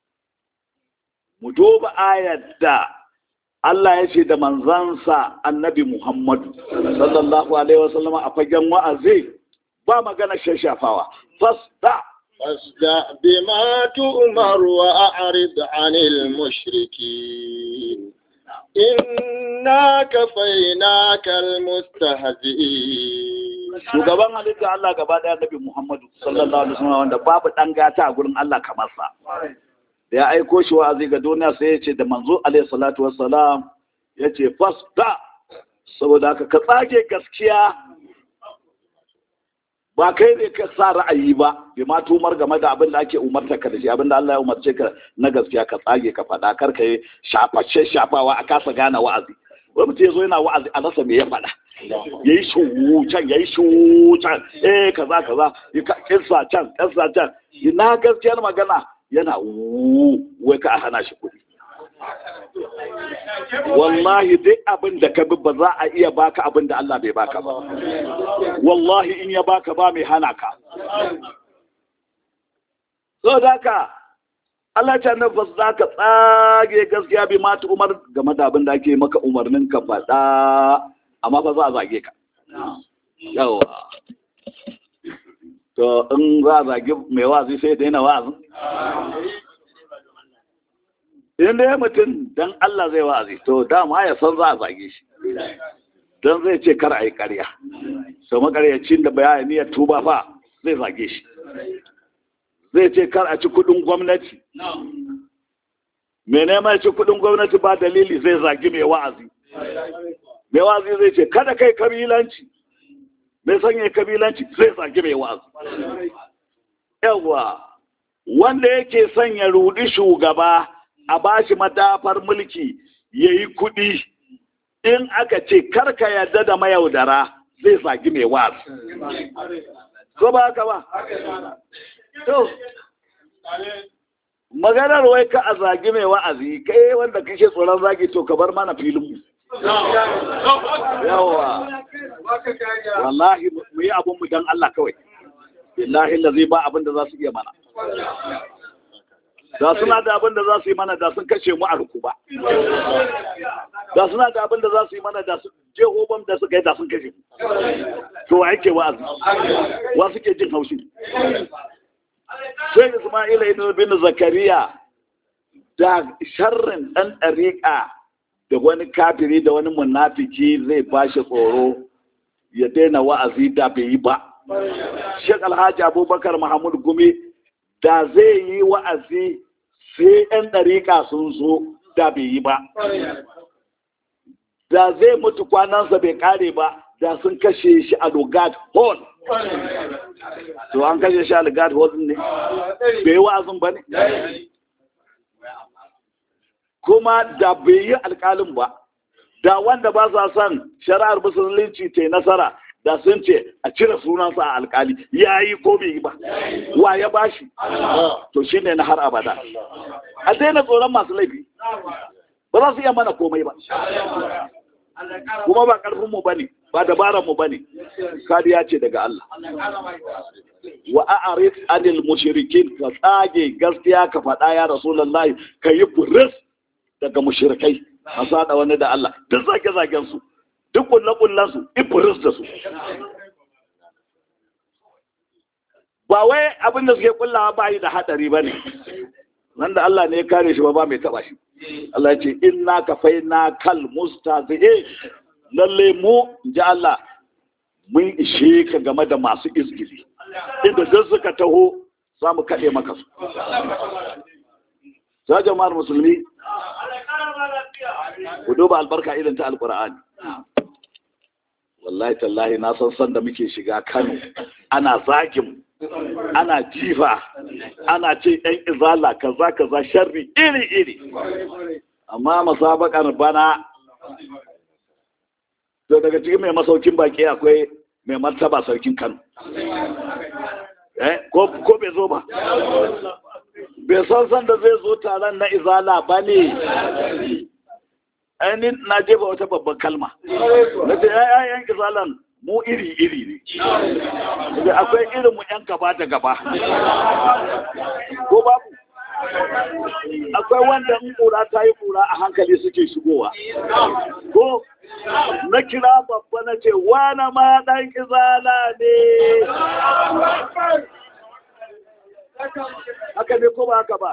mu duba ayar da Allah ya ce da manzansa annabi Muhammadu, sallallahu Alaihi wasallama a fagen wa'azi ba magana shashafawa, fasta. فاصدع بما تؤمر وأعرض عن المشركين إنا كفيناك المستهزئين shugaban halitta Allah gaba daya Nabi Muhammadu sallallahu alaihi wasallam wanda babu dan gata a gurin Allah kamar sa da ya aiko shi wa'azi ga duniya sai ya ce da manzo alaihi salatu wassalam ya ce fasta saboda haka ka tsage gaskiya ba kai ne ka sa ra'ayi ba bai ma tumar game da abin da ake umarta ka da shi abin da Allah ya umarce ka na gaskiya ka tsage ka faɗa kar ka yi shaface shafawa a kasa gane wa'azi wani mutum ya zo yana wa'azi a rasa me ya faɗa ya yi shucan ya yi shucan eh kaza kaza ya kinsa can kinsa can ina gaskiyar magana yana wai ka hana shi kuɗi wallahi duk abin da ka bi ba za a iya baka abin da Allah bai baka ba wallahi in ya baka ba mai hana ka so da ka Allah ce na ba za ka tsage gaskiya bi mata umar game da abin da ake maka umarnin ka faɗa amma ba za a zage ka yawa to in za a zage mai wazi sai daina wazin in dai mutum dan Allah zai wa'azi to dama ya san za a zage shi dan zai ce kar a yi ƙarya to makaryacin da bayani ya tuba fa zai zage shi zai ce kar a ci kudin gwamnati mai neman ci kudin gwamnati ba dalili zai zagi mai wa'azi mai wa'azi zai ce kada kai kabilanci mai sanya kabilanci zai zagi mai wa'azi yawa wanda yake sanya rudi shugaba a bashi madafar mulki ya yi kudi in aka ce karka yarda da mayaudara zai zagi mai wa'azi ko ba haka ba to maganar wai ka a zagi mai wa'azi kai wanda kake tsoron zagi to ka bar mana filin mu yawa wallahi mu yi abun mu dan Allah kawai billahi lazi ba abin da za su iya mana da suna da abin da za su yi mana da sun kashe mu a rukuba da suna da abin da za su yi mana da su jehobam da suka yi da sun kashe mu to wa yake wa'azi wa suke jin haushi sai Ismaila ibn bin Zakariya da sharrin dan ɗariƙa da wani kafiri da wani munafiki zai bashi tsoro ya daina wa'azi da bai yi ba Sheikh Alhaji Abubakar Muhammad Gumi da zai yi wa'azi sai 'yan ɗariƙa sun zo da bai yi ba da zai mutu kwanansa bai kare ba da sun kashe shi a Lugard Hall to an kashe shi a Lugard Hall ne bai yi wa'azin ba ne kuma da bai yi alƙalin ba da wanda ba sa son shari'ar musulunci ta nasara da sun ce a cire sunansa a alkali ya yi ko bai yi ba wa ya bashi to shi ne na har abada a daina tsoron masu laifi ba za su iya mana komai ba kuma ba karfinmu ba ne ba dabaranmu ba ne kariya ce daga Allah wa a'arid anil mushrikin ka tsage gaskiya ka faɗa ya rasulullahi ka yi furis daga mushrikai a sada wani da Allah duk zage zagen su duk kulle kullen su ifuris da su ba wai abin da suke kullawa ba yi da hadari ba ne nan da Allah ne ya kare shi ba ba mai taba shi Allah ya ce inna kafaina kal mustazi'in lalle mu ji Allah mun ishe ka game da masu izgili inda duk suka taho za mu kaɗe maka su ta jama'ar musulmi ku duba albarka irin ta alƙur'ani wallahi tallahi na san san da muke shiga kano ana zagin ana jifa ana ce ɗan izala kaza kaza sharri iri iri amma masabakar bana to daga cikin mai masaukin baki akwai mai martaba sarkin kano ko bai zo ba bai san san da zai zo taron na izala ba ne ainihin na jefa wata babban kalma na ce yayan izalan mu iri-iri ne da akwai irin mu yan gaba da gaba ko babu akwai wanda in kura ta yi kura a hankali suke shigowa ko na kira babba na ce wane ma ɗan izala ne haka ne ko ba haka ba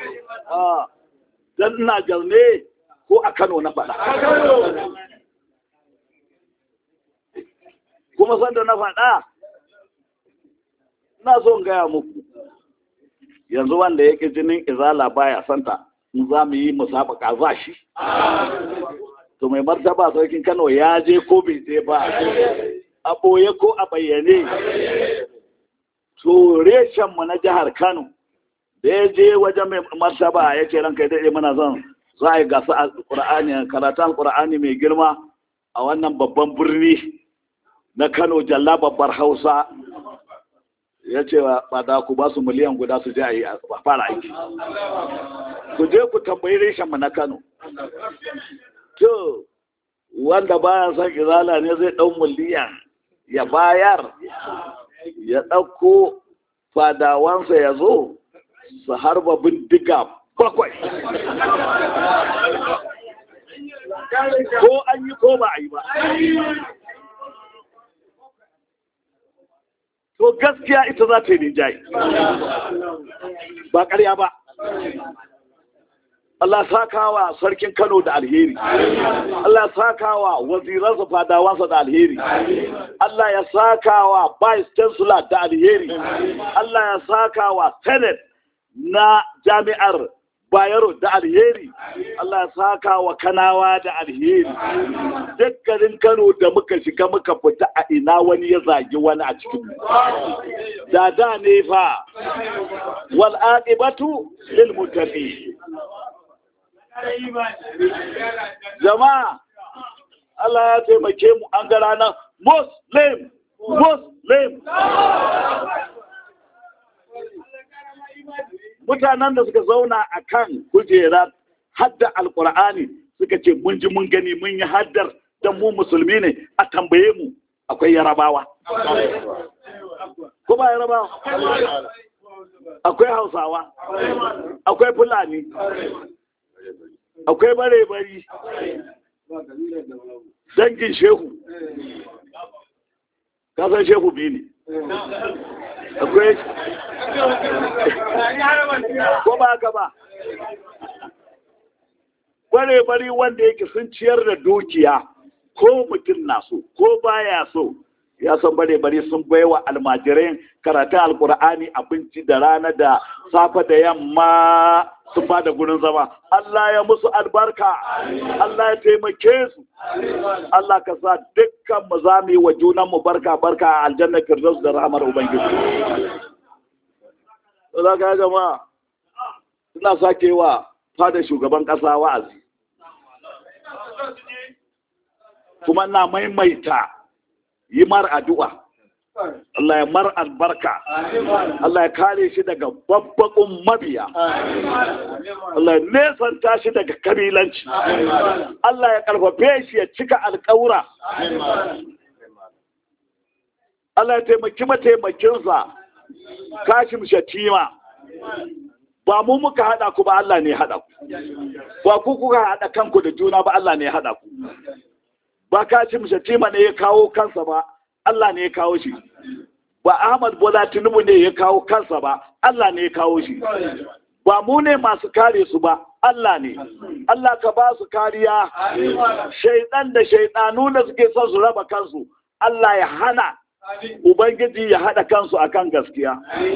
dan ina jalne ko a kano na faɗa kuma sanda na faɗa ina so in gaya muku yanzu wanda yake jinin izala baya santa in za mu yi musabaka za shi to mai martaba sarkin kano ya je ko bai je ba a ɓoye ko a bayyane to reshenmu na jihar kano da ya je wajen mai martaba ya ce ranka ya daɗe mana zan za a yi gasa a ƙura'ani karatun ƙura'ani mai girma a wannan babban birni na kano jalla babbar hausa ya ce ba da ku ba su miliyan guda su je a yi a fara aiki ku je ku tambayi reshenmu na kano to wanda baya son izala ne zai ɗau miliyan ya bayar ya ɗauko fadawansa ya zo su harba bindiga bakwai ko an yi ko ba a yi ba to gaskiya ita za ta yi rinjaye ba ƙarya ba Allah sakawa sarkin Kano da alheri Allah sakawa waziransa fadawansa da alheri Allah ya sakawa vice chancellor da alheri Allah ya sakawa senate na jami'ar Bayero da alheri Allah ya saka wa kanawa da alheri dukkanin Kano da muka shiga muka fita a ina wani ya zagi wani a cikin da da ne fa wal aqibatu lil muttaqin jama'a Allah ya taimake mu an ga ranar muslim muslim mutanen da suka zauna a kan kujerar hadda alkur'ani suka ce mun ji mun gani mun yi haddar don mu musulmi ne a tambaye mu akwai yarabawa ko ba yarabawa akwai hausawa akwai fulani akwai bare-bari dangin shehu kasan shehu biyu ne akwai ko ba haka ba bare-bari wanda yake sun ciyar da dukiya ko mutum na so ko baya so ya san bare-bari sun baiwa almajirai karatun alkur'ani abinci da rana da safe da yamma sun ba da gurin zama Allah ya musu albarka Allah ya taimake su Allah ka sa dukkan mu za mu yi wa junan mu barka barka a aljanna firdaus da rahmar ubangiji za ka jama'a suna sake wa fada shugaban kasa wa'azi kuma na maimaita yi mar addu'a Allah ya mar albarka Allah ya kare shi daga babbakun mabiya Allah ya nesanta shi daga kabilanci Allah ya karfafe shi ya cika alkawura Allah ya taimaki mataimakinsa kashim shatima ba mu muka haɗa ku ba Allah ne haɗa ku ba ku kuka haɗa kanku da juna ba Allah ne haɗa ku ba kashim shatima ne ya kawo kansa ba Allah ne ya kawo shi ba Ahmad Bola Tinubu ne ya kawo kansa ba Allah ne ya kawo shi ba mu ne masu kare su ba Allah ne Allah ka ba su kariya shaidan da shaidanu da suke son su raba kansu Allah ya hana Ubangiji ya haɗa kansu akan gaskiya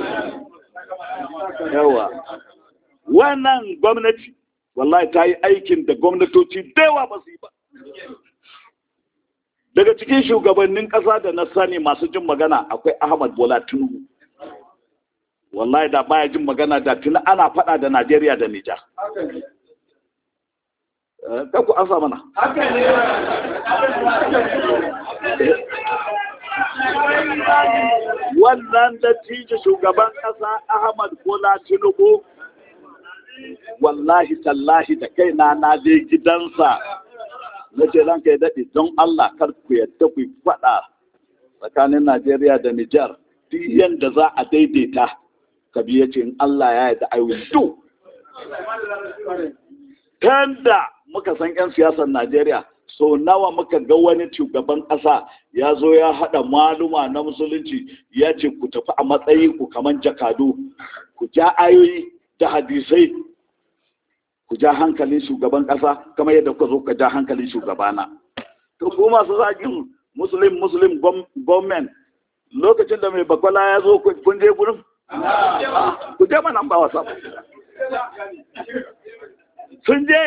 yawa wannan gwamnati wallahi ta yi aikin da gwamnatoci da yawa ba su yi ba daga cikin shugabannin ƙasa da na sani masu jin magana akwai ahmad bola tinubu wallahi da baya jin magana da tuni ana faɗa da najeriya da nijar ka ku an mana wannan dattijo shugaban ƙasa ahmad bola tinubu wallahi tallahi da kaina na je gidansa na ce ranka ya daɗe don Allah kar ku yadda ku faɗa tsakanin Najeriya da Nijar duk yadda za a daidaita kabi ya ce in Allah ya yarda I will do da muka san 'yan siyasar Najeriya so nawa muka ga wani shugaban ƙasa ya zo ya haɗa maluma na musulunci ya ce ku tafi a matsayin ku kamar jakadu ku ja ayoyi da hadisai ku ja hankalin shugaban ƙasa kamar yadda ku zo ka ja hankalin shugabana. To ku masu zagin Muslim Muslim government lokacin da mai bakwala ya zo kun je gurin? Ku je mana ba wasa. Sun je?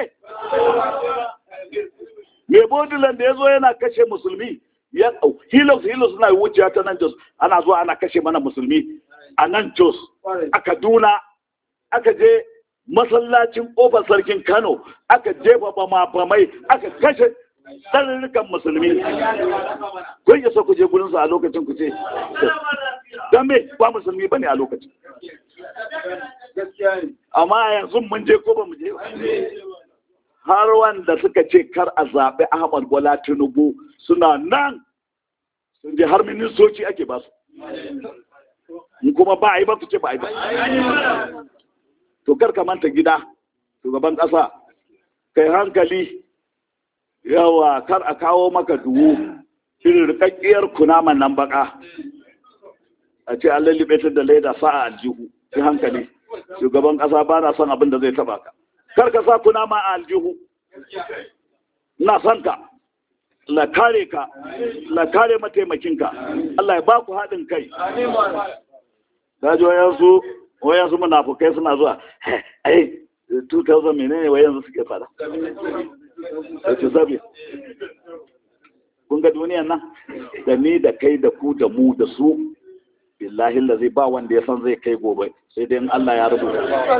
Mai bodilan da ya zo yana kashe musulmi ya hilos hilos suna wuciya ta nan Jos ana zuwa ana kashe mana musulmi a nan Jos a Kaduna aka je masallacin ƙofar sarkin Kano aka jefa bama bamai aka kashe ɗarurrukan musulmi. Kun isa ku je gurinsu a lokacin ku ce, don me ba musulmi ba ne a lokacin. Amma yanzu mun je ko ba mu je Har wanda suka ce kar a zaɓi Ahmad Bola Tinubu suna nan sun je har ministoci ake ba su. In kuma ba a yi ba su ce ba a yi ba. to kar ka manta gida shugaban ƙasa kai hankali yawa kar a kawo maka duwu irin rikakkiyar kunaman nan baka a ce an lallabe ta da laida sa a aljihu ki hankali shugaban ƙasa ba na son abin da zai taba ka kar ka sa kuna ma a aljihu ina son ka la kare ka la kare mataimakinka Allah ya ba ku haɗin kai ka ji wayansu wayansu munafukai suna zuwa ai 2000 menene wayansu suke fada wace zabi kun ga duniyan nan da ni da kai da ku da mu da su billahi la zai ba wanda ya san zai kai gobe sai dai in Allah ya rubuta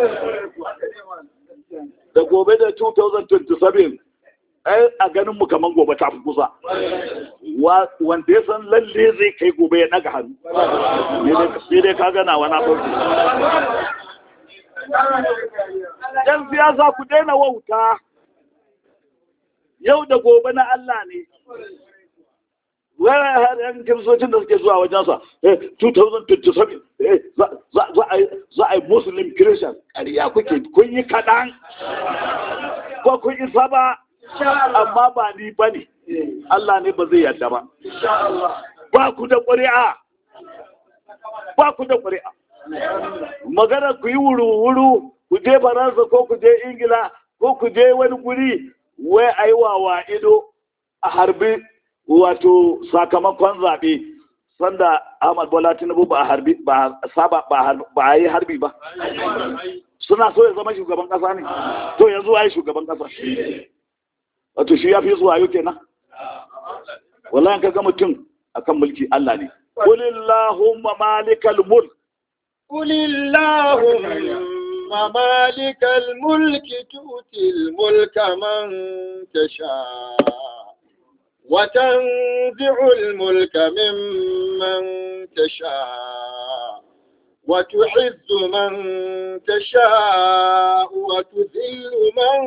da gobe da 2027 ai a ganin mu kaman gobe ta fi kusa wanda ya san lalle zai kai gobe ya daga hannu sai dai ka gana wani farko yan siyasa ku daina wauta yau da gobe na Allah ne wani har yan kiristocin da suke zuwa wajensa 2027 za a yi muslim christian ƙarya kuke kun yi kaɗan ko kun isa ba amma ba ni ba ne Allah ne ba zai yarda ba ba ku da ƙuri'a ba ku da ƙuri'a magana ku yi wuru-wuru ku je faransa ko ku je ingila ko ku je wani guri wai a yi wawa ido a harbi wato sakamakon zaɓe sanda ahmad bola tinubu ba a harbi ba saba ba a yi harbi ba suna so ya zama shugaban ƙasa ne to yanzu a yi shugaban ƙasa wato shi ya fi zuwa yau kenan wallahi ka ga mutum akan mulki Allah ne qulillahumma malikal mulk qulillahumma malikal mulki tu'til mulka man tasha wa tanzi'ul mulka mimman tasha وتحز من تشاء وتذل من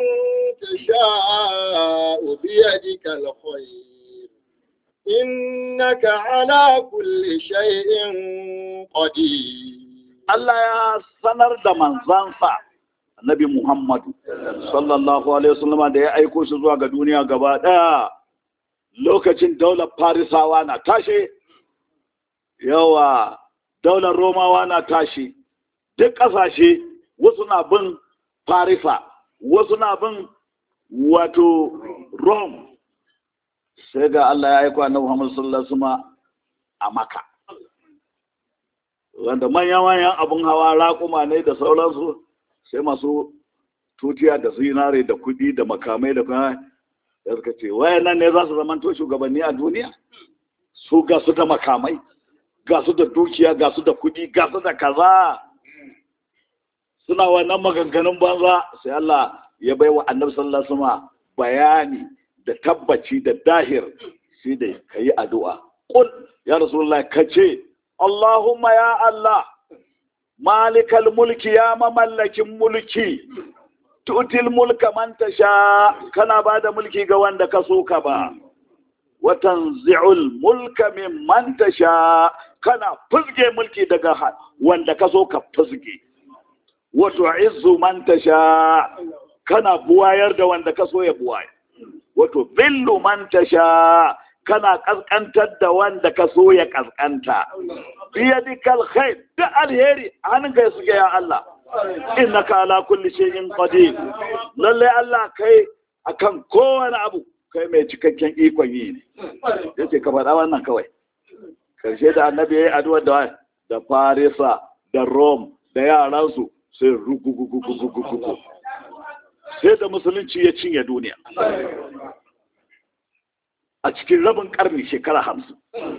تشاء بيدك الخير إنك على كل شيء قدير Allah ya sanar da manzansa Annabi Muhammadu sallallahu alaihi wasallam da ya aiko shi zuwa ga duniya gaba daya lokacin daular Farisawa na tashe yawa daular romawa na tashi duk ƙasashe wasu na bin farisa wasu na bin wato rome sai ga allah ya aiko annabi muhammad sallallahu alaihi wasallam a maka wanda manyan-manyan abin hawa raƙuma ne da sauransu sai masu tutiya da zinare da kuɗi da makamai da kuma da suka ce wayannan ne za su zamanto shugabanni a duniya su ga su da makamai ga su da dukiya ga su da kudi ga su da kaza suna wannan maganganun banza sai Allah ya bai wa annabi sallallahu alaihi wasallam bayani da tabbaci da dahir sai da kayi addu'a qul ya rasulullahi kace Allahumma ya Allah malikal mulki ya mamallakin mulki tutil mulka man tasha kana bada mulki ga wanda ka so ka ba watanzi'ul mulka mimman tasha kana fuzge mulki daga wanda ka so ka fuzge wato izzu man tasha kana buwayar da wanda ka so ya buwaye wato billu man tasha kana kaskantar da wanda ka so ya kaskanta biyadikal khair da alheri hannunka ya suke ya Allah innaka ala kulli shay'in qadir lalle Allah kai akan kowane abu kai mai cikakken ikon yi ne yace ka faɗa wannan kawai karshe da annabi ya yi addu'ar da da farisa da rom da yaransu sai rugugugugugugugu sai da musulunci ya cinye duniya a cikin rabin karni shekara hamsin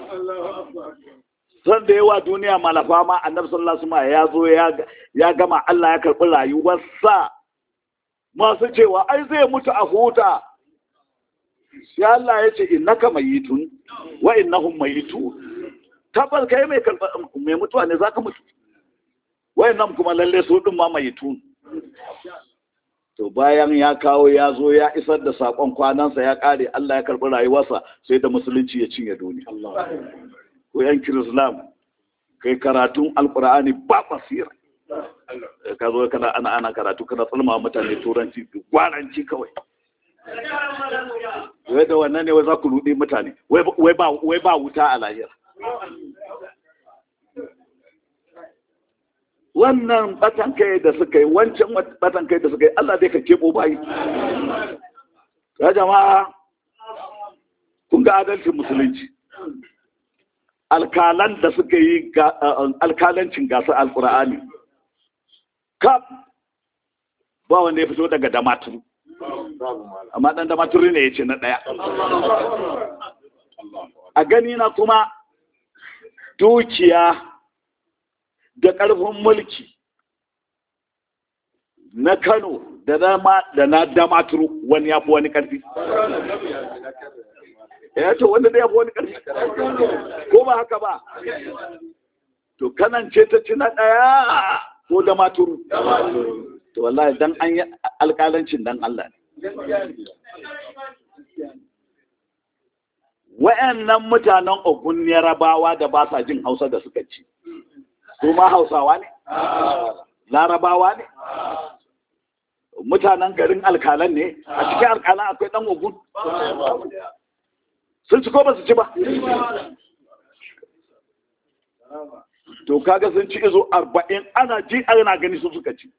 san da yawa duniya malafa ma annabi sallallahu alaihi ya zo ya gama Allah ya karɓi rayuwarsa masu cewa ai zai mutu a huta sai Allah ya ce innaka mayitun wa innahum mayitun tabbas kai mai mai mutuwa ne zaka mutu wayannan kuma lalle su din ma mayitun to bayan ya kawo ya zo ya isar da sakon kwanansa ya kare Allah ya karbi rayuwarsa sai da musulunci ya cinye duniya ko yan kirislam kai karatun alkur'ani ba basira ka zo kana ana ana karatu kana tsalma mutane turanci gwaranci kawai wai da wannan ne wai za ku rudi mutane wai ba wuta a lahira wannan batan kai da suka yi wancan batan kai da suka yi Allah dai ka kebo bayi ya jama'a kun ga adalcin musulunci alkalan da suka yi alkalancin gasar alkur'ani kaf ba wanda ya fito daga damaturu amma dan damaturu ne ya ce na ɗaya a gani na kuma dukiya da ƙarfin mulki na kano da na damaturu wani ya fi wani ƙarfi ya ce wanda da ya fi wani ƙarfi ko ba haka ba to kanan ce ta ci na ɗaya ko damaturu to wallahi dan an yi alƙalancin dan Allah ne wa'annan mutanen ogun yarabawa da ba sa jin hausa da suka ci su ma hausawa ne larabawa ne mutanen garin alkalan ne a cikin alkalan akwai dan ogun sun ci ko ba su ci ba to kaga sun ci izo arba'in ana ji ana gani su suka ci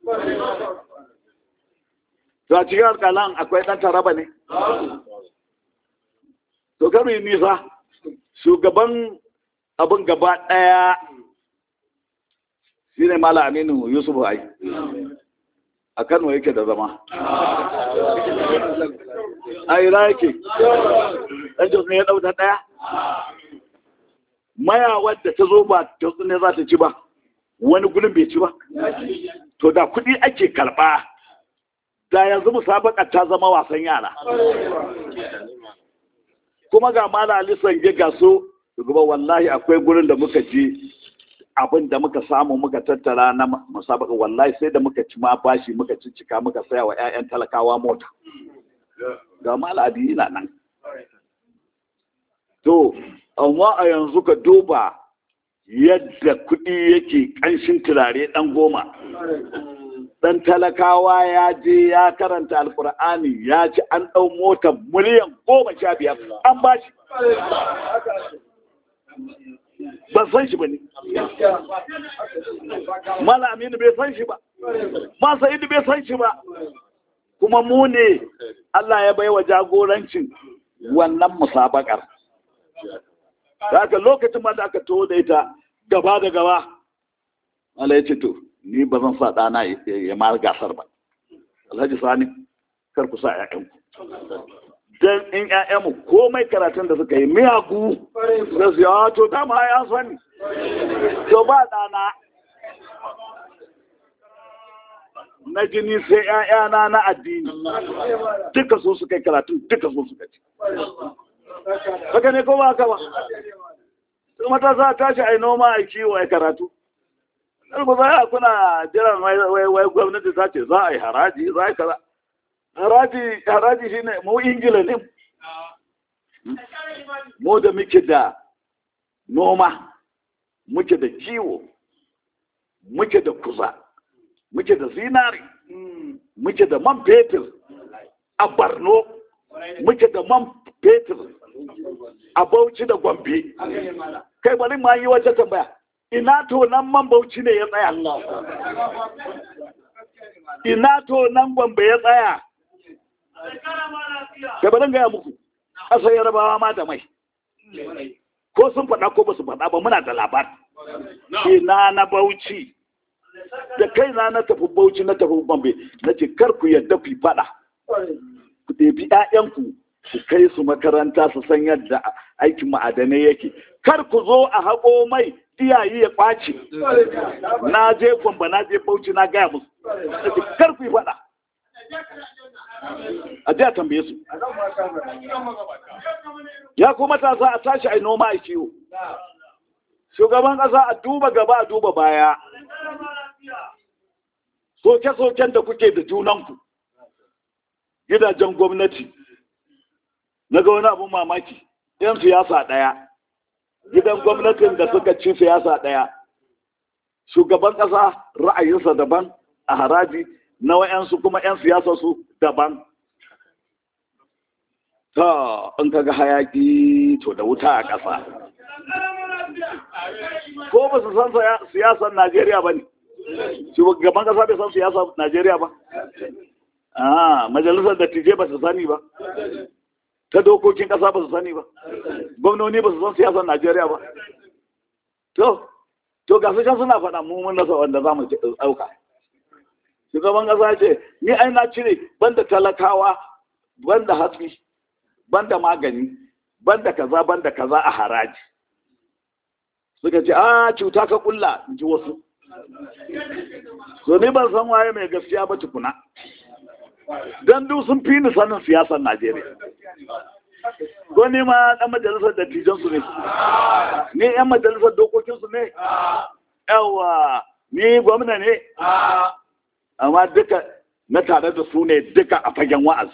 to a cikin alkalan akwai dan taraba ne to karo yi nisa shugaban abin gaba ɗaya shi ne mala aminu yusuf ai a kano yake da zama a ira yake ɗan jos ne ya ɗauta ɗaya maya wadda ta zo ba jos ne za ta ci ba wani gudun bai ci ba to da kuɗi ake karɓa da yanzu musabaka ta zama wasan yara kuma ga mala alisan ya gaso gaba wallahi akwai gurin da muka je abin da muka samu muka tattara na musabaka wallahi sai da muka ci ma bashi muka ciccika muka saya wa 'ya'yan talakawa mota ga mala adi yana nan to amma a yanzu ka duba yadda kuɗi yake ƙanshin turare ɗan goma dan talakawa ya je ya karanta alkur'ani ya ci an ɗau motar miliyan goma sha biyar an ba shi ban san shi ba ne mala aminu bai san shi ba masa idu bai san shi ba kuma mu ne Allah ya baiwa jagorancin wannan musabakar haka lokacin ma da aka taho da ita gaba da gaba Allah ya ce to ni ba zan sa ɗana ya ma gasar ba alhaji sani kar ku sa ƴaƴanku dan in ƴaƴanmu komai karatun da suka yi miyagu da su yawa to dama ya sani to ba ɗana na jini sai ƴaƴana na addini duka so suka yi karatun duka so suka ci haka ne ko ba haka ba matasa tashi a yi noma a kiwo a karatu ba za a kuna jiran wai gwamnati ta ce za a yi haraji za a yi kaza haraji haraji shi ne mu ingila ne mu da muke da noma muke da kiwo muke da kuza muke da zinari muke da man fetur a barno muke da man fetur a bauchi da gombe kai bari ma yi wata tambaya ina to nan man bauchi ne ya tsaya ina to nan gombe ya tsaya kai bari gaya muku ƙasar yarabawa ma da mai ko sun faɗa ko ba su faɗa ba muna da labar ina na bauchi da kai na na tafi bauchi na tafi gombe na ce kar ku yadda ku faɗa ku ɗebi 'ya'yanku ku kai su makaranta su san yadda aikin ma'adanai yake kar ku zo a haƙo mai iyaye ya ƙwace na je gwamba na je bauchi na gaya musu kar ku yi faɗa a je a tambaye su ya kuma matasa a tashi a noma a kiwo shugaban ƙasa a duba gaba a duba baya soke-soken da kuke da junanku gidajen gwamnati na ga wani abin mamaki yan siyasa ɗaya gidan gwamnatin da suka ci siyasa ɗaya shugaban ƙasa ra'ayinsa daban a haraji na wa'yansu kuma 'yan siyasa su daban ta in kaga hayaki to da wuta a ƙasa ko ba su san siyasar najeriya ba ne shugaban kasa bai san siyasa Najeriya ba ah majalisar dattijai ba su sani ba ta dokokin kasa ba su sani ba gwamnoni ba su san siyasar Najeriya ba to to ga su can suna faɗa mu mun nasa wanda za mu ɗauka shugaban kasa ce ni ai na cire banda talakawa banda hatsi banda magani banda kaza banda kaza a haraji suka ce a cuta ka kulla in ji wasu so ni ban san waye mai gaskiya ba tukuna don duk sun fi ni sanin siyasar najeriya ko ni ma dan majalisar dattijan su ne ni yan majalisar dokokin su ne yawa ni gwamna ne amma duka na tare da su ne duka a fagen wa'azi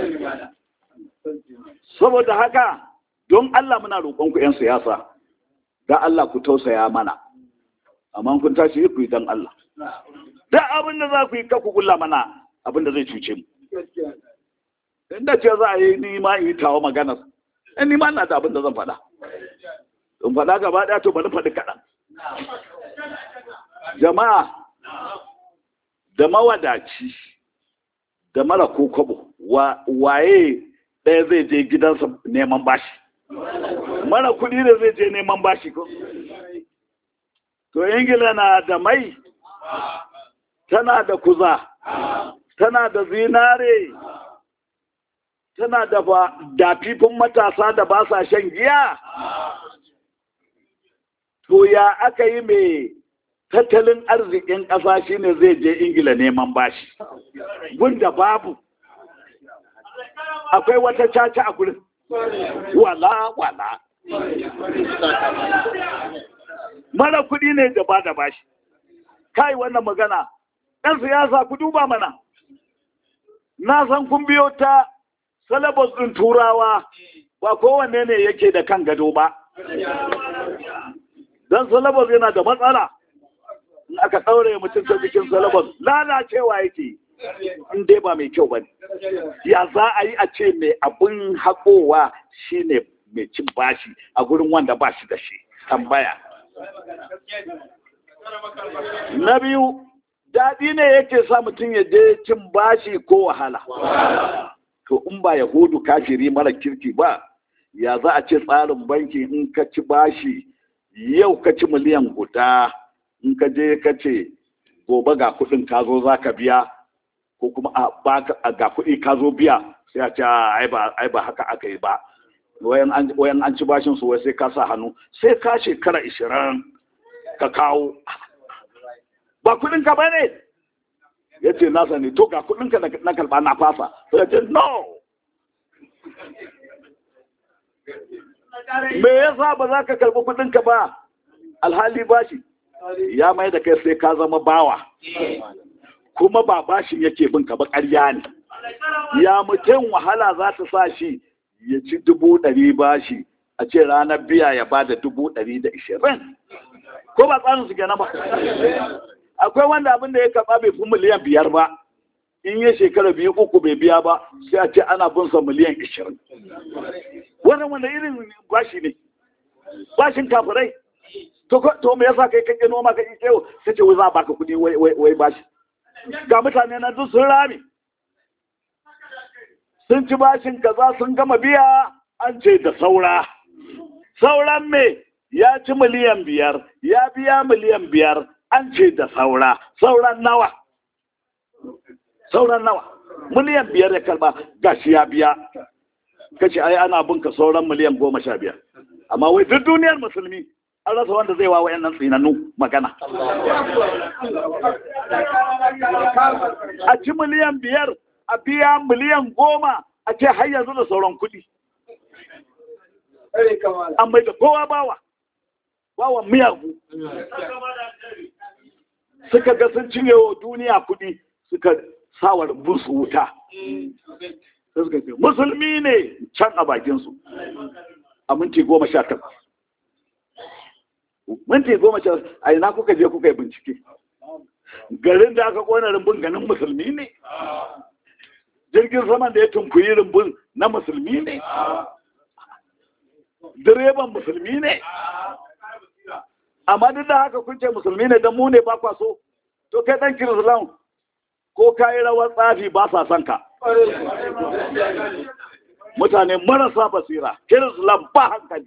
saboda haka don Allah muna roƙonku 'yan siyasa da Allah ku tausaya mana amma kun tashi ku yi don Allah da abin da za ku yi ku kulla mana abin da zai cuce mu inda ce za a yi ni ma yi tawa maganar in ni ma na da abin da zan faɗa in faɗa gaba ɗaya to bari faɗi kaɗan jama'a da mawadaci da mara ko kwabo waye ɗaya zai je gidansa neman bashi mara kuɗi da zai je neman bashi ko to ingila na da mai tana da kuza tana da zinare tana da dafifin matasa da ba sa shan giya to ya aka yi mai tattalin arzikin ƙasa shine zai je ingila neman bashi gunda babu akwai wata caca a gurin wala wala mara kuɗi ne da ba da bashi kai wannan magana ɗan siyasa ku duba mana na san kun biyo ta salabas ɗin turawa ba kowanne ne yake da kan gado ba don salabas yana da matsala in aka ɗaure mutum ta jikin salabas lalacewa yake in dai ba mai kyau ba ne ya za a yi a ce mai abin haƙowa shine mai cin bashi a gurin wanda ba shi da shi tambaya na biyu daɗi ne yake sa mutum ya je cin bashi ko wahala to in ba yahudu kafiri mara kirki ba ya za a ce tsarin banki in ka ci bashi yau ka ci miliyan guda in ka je ka ce gobe ga kuɗin ka zo za ka biya ko kuma a ga kuɗi ka zo biya sai a ce ai ba haka aka yi ba wayan an ci bashin su wai sai ka sa hannu sai ka shekara ishirin ka kawo ba kuɗin ka ba ne ya ce na sani to ga kuɗin ka na kalba na fasa sai ya ce no me yasa ba za ka karɓi kuɗin ka ba alhali bashi ya mai da kai sai ka zama bawa kuma ba bashin yake bin ka ba ƙarya ne ya mutum wahala za ta sa shi ya ci dubu ɗari bashi a ce ranar biya ya ba da dubu ɗari da ishirin ko ba tsarin su kenan ba akwai wanda abin da ya karɓa bai fi miliyan biyar ba in ya shekara biyu uku bai biya ba sai a ce ana bin sa miliyan ishirin wannan wanda irin bashi ne bashin kafirai to to me yasa kai kake noma kake kewo sai ce wai za a baka kuɗi wai wai bashi ga mutane na duk sun rame sun ci bashin kaza sun gama biya an ce da saura sauran me ya ci miliyan biyar ya biya miliyan biyar an ce da saura sauran nawa sauran nawa miliyan biyar ya karba gashi ya biya kace ai ana binka sauran miliyan goma sha biyar amma wai duk duniyar musulmi an rasa wanda zai wa wayannan tsinannu magana a ci miliyan biyar a biya miliyan goma a ce har yanzu da sauran kuɗi an bai da kowa bawa bawan miyagu suka ga sun cinye wa duniya kuɗi suka sawa su wuta suka ce musulmi ne can a bakinsu a minti goma sha takwas minti goma sha a ina kuka je kuka yi bincike garin da aka kona rumbun ganin musulmi ne jirgin saman da ya tunkuyi rumbun na musulmi ne direban musulmi ne amma duk da haka kun ce musulmi ne don mu ne ba kwa so to kai dan kirislam ko ka yi rawar tsafi ba sa son ka mutane marasa basira kirislam ba hankali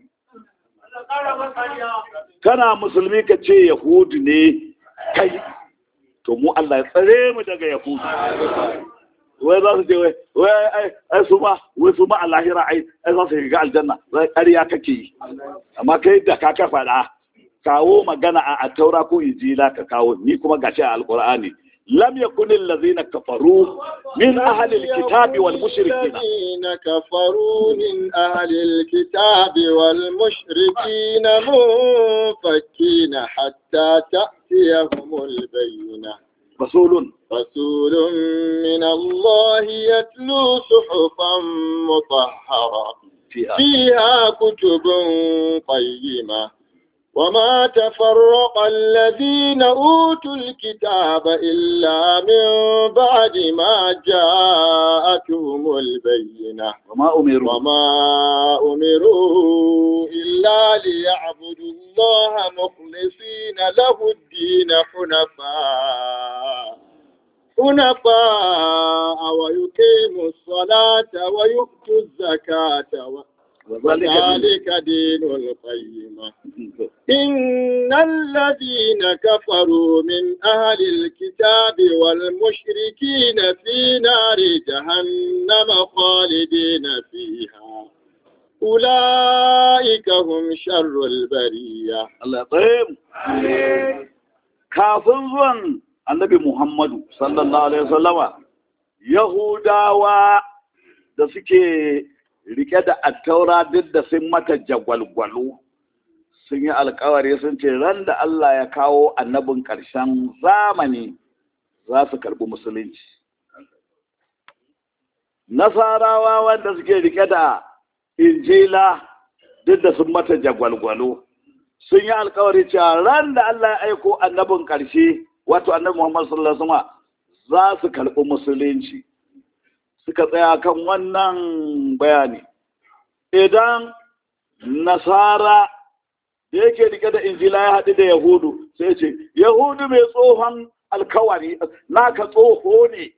kana musulmi ka ce yahudu ne kai to mu Allah ya tsare mu daga yahudu wai za su je wai wai ai su ma wai su ma a lahira ai ai za su shiga aljanna zai ƙarya kake yi amma kai da ka ka faɗa kawo magana a taura ko injila ka kawo ni kuma gashi a alqur'ani lam yakun allazina kafaru min ahli alkitabi wal mushrikin الذين كفروا من أهل الكتاب والمشركين منفكين حتى تأتيهم البينة rasulun رسول من الله يتلو صحفا مطهرة fiha فيها كتب قيمة وما تفرق الذين أوتوا الكتاب إلا من بعد ما جاءتهم البينة وما umiru وما أمروا إلا ليعبدوا الله مخلصين له الدين حنفاء حنفاء ويقيموا الصلاة ويؤتوا الزكاة و- وذلك وذلك دين القيمة إن الذين كفروا من أهل الكتاب والمشركين في نار جهنم خالدين فيها أولئك هم شر البرية Allah ya tsare mu kafin zuwan annabi Muhammadu sallallahu alaihi wasallama Yahudawa da suke rike da attaura duk da sun mata jagwalgwalo sun yi alkawari sun ce ran da Allah ya kawo annabin ƙarshen zamani za su karɓi musulunci nasarawa wanda suke rike da injila duk da sun mata jagwalgwalo sun yi alkawari cewa ran da Allah ya aiko annabin ƙarshe wato annabi Muhammad sallallahu alaihi wasallam za su karɓi musulunci suka tsaya kan wannan bayani idan nasara da yake rike da injila ya haɗu da yahudu sai ce yahudu mai tsohon alkawari naka tsoho ne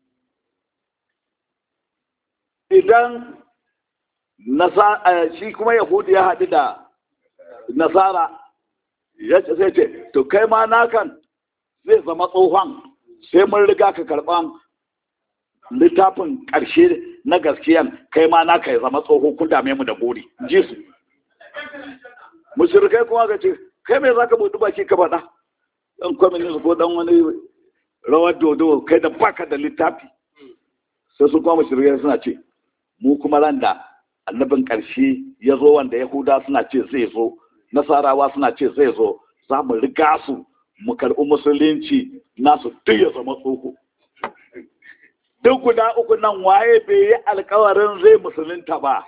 idan nasa shi kuma yahudu ya haɗu da nasara ya ce sai ce to kai ma nakan zai zama tsohon sai mun riga ka karɓan littafin ƙarshe na gaskiyan kai ma naka ya zama tsoho kun dame mu da buri ji su mushrikai kuma ga ce kai me zaka buɗi baki ka faɗa dan communist ko dan wani rawar dodo kai da baka da littafi sai su kuma mushrikai suna ce mu kuma ran da annabin ƙarshe ya zo wanda yahuda suna ce zai zo nasarawa suna ce zai zo za mu riga su mu karɓi musulunci nasu duk ya zama tsoho duk guda uku nan waye bai yi alkawarin zai musulunta ba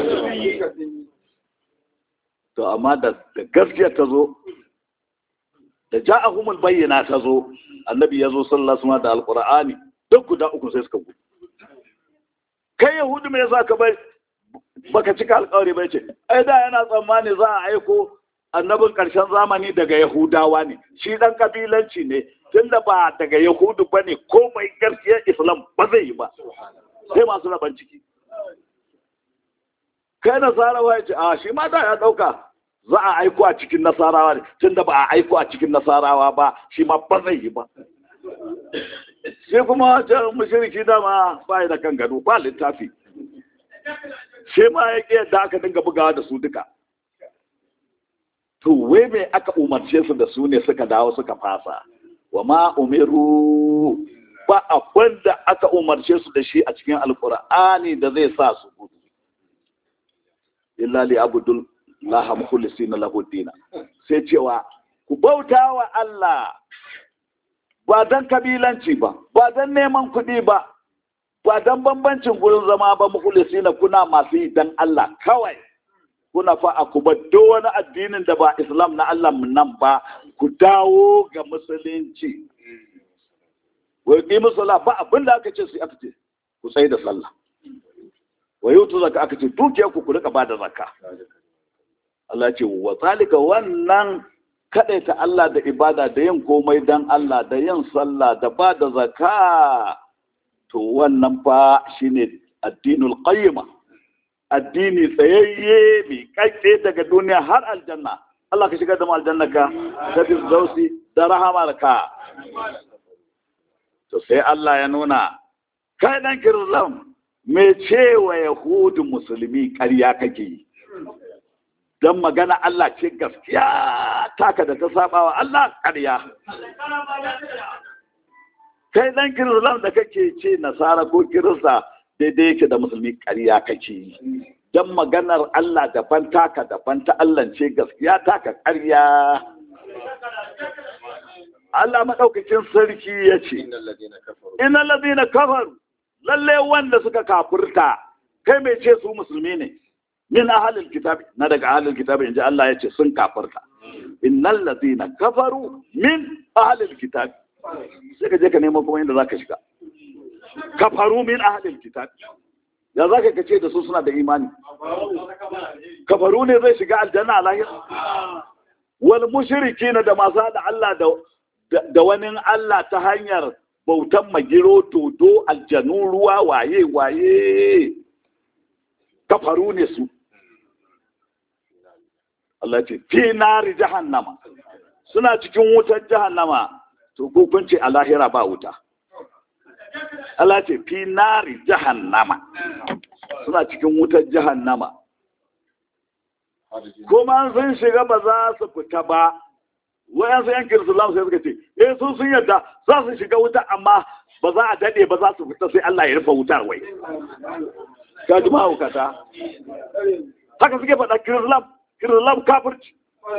to amma da gaskiya ta zo da ja'ahumul bayyana ta zo annabi ya zo sallallahu alaihi da alqur'ani duk guda uku sai suka gudu kai yahudu me yasa ka bai baka cika alkawari bai ce ai da yana tsammani za a aiko annabin ƙarshen zamani daga yahudawa ne shi ɗan kabilanci ne tunda ba daga yahudu ba ne komai gaskiyar islam ba zai yi ba sai masu raban ciki kai nasarawa ya ce a shi ma da ya ɗauka za a aiko a cikin nasarawa ne tunda ba a aiko a cikin nasarawa ba shi ma ba zai yi ba sai kuma can mashiriki dama ba da kan gado ba littafi sai ma ya ƙi yadda aka dinga bugawa da su duka to wai mai aka umarce su da su ne suka dawo suka fasa wa ma umiru ba abin da aka umarce su da shi a cikin alkur'ani da zai sa su gudu illa li abudul laha mukhlisina lahu dina sai cewa ku bauta wa Allah ba dan kabilanci ba ba dan neman kuɗi ba ba dan bambancin gurin zama ba mukhlisina kuna masu yi dan Allah kawai kuna fa a kuma duk wani addinin da ba islam na Allah nan ba ku dawo ga musulunci wai ƙi musula ba abin da aka ce su aka ce ku tsaye da sallah wai yutu zaka aka ce dukiyar ku ku rika ba da zakka Allah ce wa zalika wannan kaɗaita Allah da ibada da yin komai don Allah da yin sallah da ba da zaka to wannan fa shine addinul qayyima addini tsayayye mai kakke daga duniya har aljanna Allah ka shigar da mu aljanna ka da firdausi da rahamar ka to sai Allah ya nuna kai dan kirzam me cewa yahudu musulmi ƙarya kake yi don magana Allah ce gaskiya taka da ta saba wa Allah ƙarya kai dan kirislam da kake ce nasara ko kirista daidai yake da musulmi ƙarya kake yi don maganar Allah daban taka daban ta Allah ce gaskiya taka ƙarya Allah maɗaukacin sarki ya ce ina lazina kafaru lalle wanda suka kafurta kai mai ce su musulmi ne min ahalil kitabi na daga ahalil kitabi inji Allah ya ce sun kafirta innal ladina kafaru min ahalil kitabi sai ka je ka nemo kuma inda zaka shiga kafaru min ahalil kitabi ya zaka ka ce da su suna da imani kafaru ne zai shiga aljanna a lahira wal mushrikina da masu da Allah da da wani Allah ta hanyar bautan magiro dodo aljanu ruwa waye waye kafaru ne su Allah ce fi nari jahannama suna cikin wutar jahannama to hukunci a lahira ba wuta Allah ce fi nari jahannama suna cikin wutar jahannama kuma sun shiga ba za su fita ba wayansu yan kirisulam sai suka ce eh sun sun yadda za su shiga wuta amma ba za a dade ba za su fita sai Allah ya rufe wutar wai ka ji mahaukata haka suke faɗa kirisulam kirisulam kafirci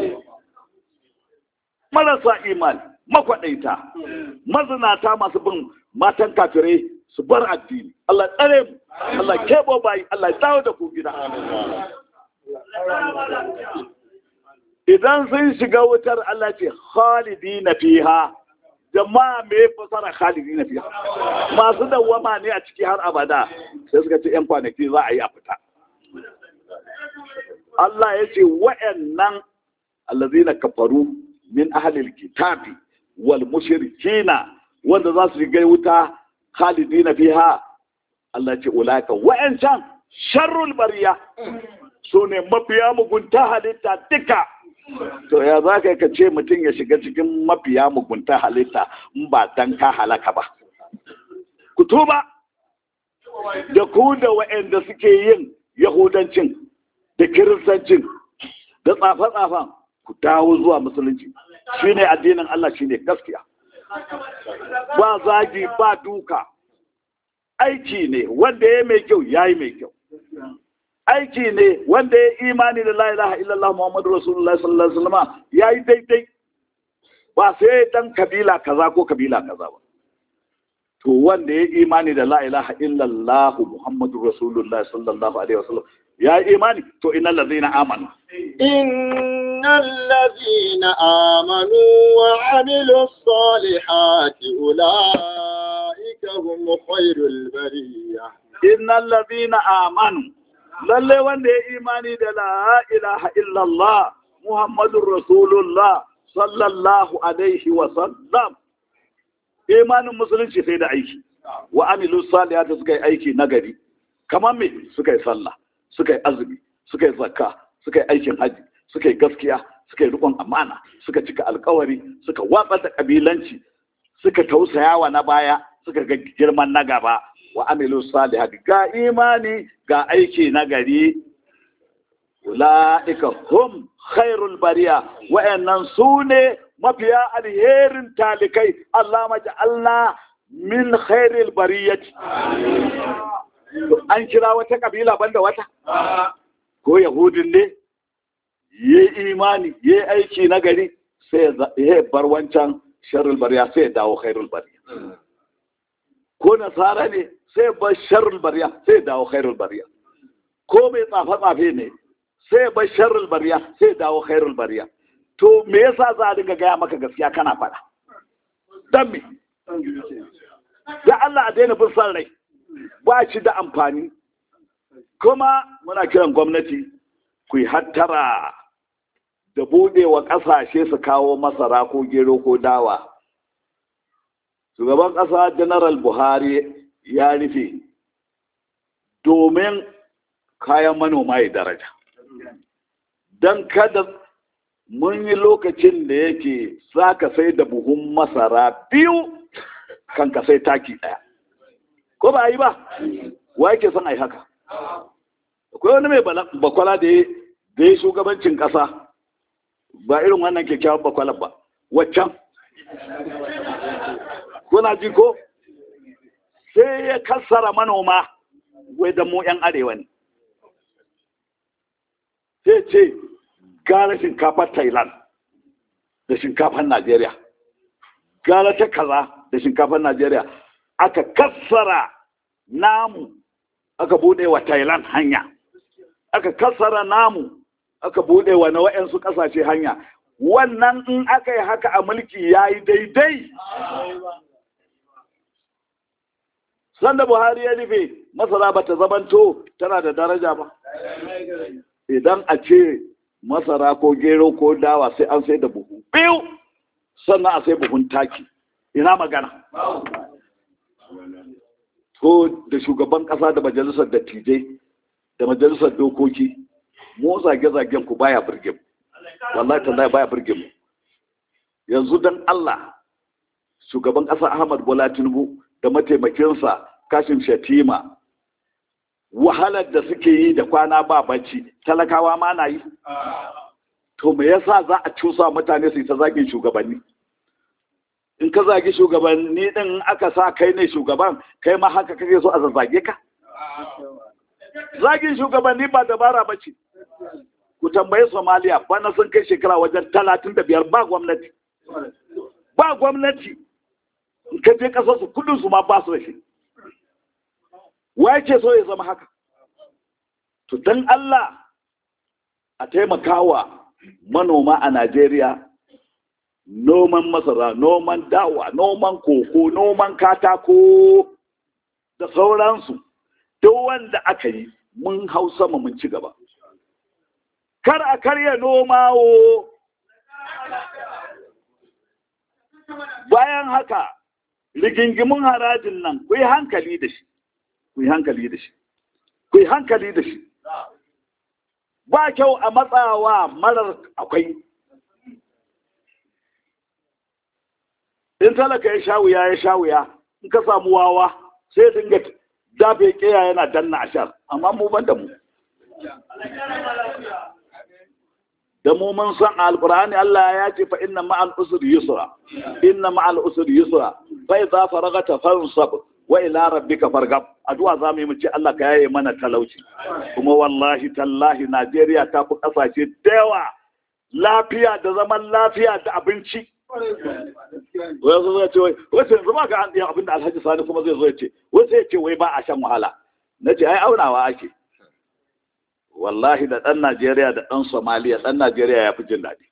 marasa imani makwaɗaita mazinata masu bin matan kafirai su bar addini Allah tsare mu Allah kebo bayi Allah ya dawo da ku gida idan sun shiga wutar Allah ce khalidi na fiha jama'a me fasara khalidi na fiha masu dawwama ne a ciki har abada sai suka ce yan kwanaki za a yi a fita Allah ya ce wa'annan allazina kafaru min ahlil kitabi wal mushrikina wanda za su shiga wuta khalidina fiha Allah ce ulaika wa'ancan sharrul bariya su ne mafiya mugunta halitta duka to ya za ka ka ce mutum ya shiga cikin mafiya mugunta halitta in ba dan ka halaka ba ku tuba da ku da wa'anda suke yin yahudancin da kiristancin da tsafe-tsafen ku dawo zuwa musulunci shine addinin Allah shine gaskiya ba zagi ba duka aiki ne wanda ya mai kyau ya yi mai kyau aiki ne wanda ya imani da la ilaha illallah muhammadu rasulullah sallallahu alaihi wasallam ya yi daidai ba sai dan kabila kaza ko kabila kaza ba to wanda ya imani da la ilaha illallah muhammadu rasulullah sallallahu alaihi wasallam ya yi imani to innal ladzina amanu innal ladzina amanu wa amilus salihati ulaika hum khairul bariyah innal ladzina amanu lalle wanda ya imani da la ilaha illallah muhammadur rasulullah sallallahu alaihi wa sallam imanin musulunci sai da aiki wa amilu salihati suka yi aiki nagari kamar me suka yi sallah suka yi azumi suka yi zakka suka yi aikin haji suka yi gaskiya suka yi rikon amana suka cika alkawari suka watsar da kabilanci suka tausayawa na baya suka ga girman na gaba wa amilu salihati ga imani ga aiki na gari ula'ika hum khairul bariya wa'annan su ne mafiya alherin talikai Allah maja'alna min khairil bariyati an kira wata kabila banda wata ko yahudin ne ya imani ya aiki na gari sai ya bar wancan sharrul bariya sai ya dawo khairul bariya ko nasara ne sai bar sharrul bariya sai dawo khairul bariya ko mai tsafe tsafe ne sai bar sharrul bariya sai dawo khairul bariya to me yasa za a dinga gaya maka gaskiya kana faɗa dan me da Allah a daina bin san rai ba shi da amfani kuma muna kiran gwamnati ku yi hattara da buɗewa ƙasashe su kawo masara ko gero ko dawa shugaban ƙasa general buhari ya rufe domin kayan manoma ya daraja don kada mun yi lokacin da yake za ka sai da buhun masara biyu kan ka sai taki ɗaya ko ba yi ba wa yake son a yi haka akwai wani mai bakwala da ya shugabancin ƙasa ba irin wannan kyakkyawan bakwalar ba waccan kuna ji ko sai ya kassara manoma wai da mu 'yan arewa ne sai ce gara shinkafar thailand da shinkafar najeriya gara ta kaza da shinkafar najeriya aka kassara namu aka bude wa thailand hanya aka kassara namu aka bude wa na wa'yansu kasashe hanya wannan in aka yi haka a mulki ya yi daidai sanda buhari ya rufe masara ba ta zamanto tana da daraja ba idan a ce masara ko gero ko dawa sai an sai da buhu biyu sannan a sai buhun taki ina magana to da shugaban kasa da majalisar dattijai da majalisar dokoki mu zage-zagen ku baya birge mu wallahi tallahi baya birge mu yanzu dan Allah shugaban kasa Ahmad Bola Tinubu da mataimakinsa Kashim Shatima wahalar da suke yi da kwana ba bacci talakawa ma na yi to me yasa za a cusa mutane su yi ta zagin shugabanni in ka zagi shugabanni din aka sa kai ne shugaban kai ma haka kake so a zazzage ka zagin shugabanni ba dabara ba ce ku tambayi somaliya bana sun kai shekara wajen talatin da biyar ba gwamnati ba gwamnati in ka je kasar su kudin su ma ba su da shi waye ce so ya zama haka to dan Allah a taimakawa manoma a Najeriya noman masara noman dawa noman koko noman katako da sauransu duk wanda aka yi mun hau sama mun ci gaba kar a karya noma wo bayan haka rigingimin harajin nan ku yi hankali da shi ku yi hankali da shi ku yi hankali da shi ba kyau a matsawa marar akwai in talaka ya sha wuya ya sha wuya in ka samu wawa sai dinga dafe keya yana danna ashar amma mu ban da mu da mu mun san alqur'ani Allah ya ce fa inna ma'al usri yusra inna ma'al usri yusra fa idza faragata fansab wa ila rabbika fargab addu'a za mu yi mu ce Allah ka yaye mana talauci kuma wallahi tallahi Najeriya ta fi kasashe da yawa lafiya da zaman lafiya da abinci wai zo ya ce wai wai yanzu ba ga an abin da Alhaji Sani kuma zai zo ya ce wai sai ya ce wai ba a shan wahala na ce ai aunawa ake wallahi da ɗan Najeriya da ɗan Somaliya ɗan Najeriya ya fi jin daɗi.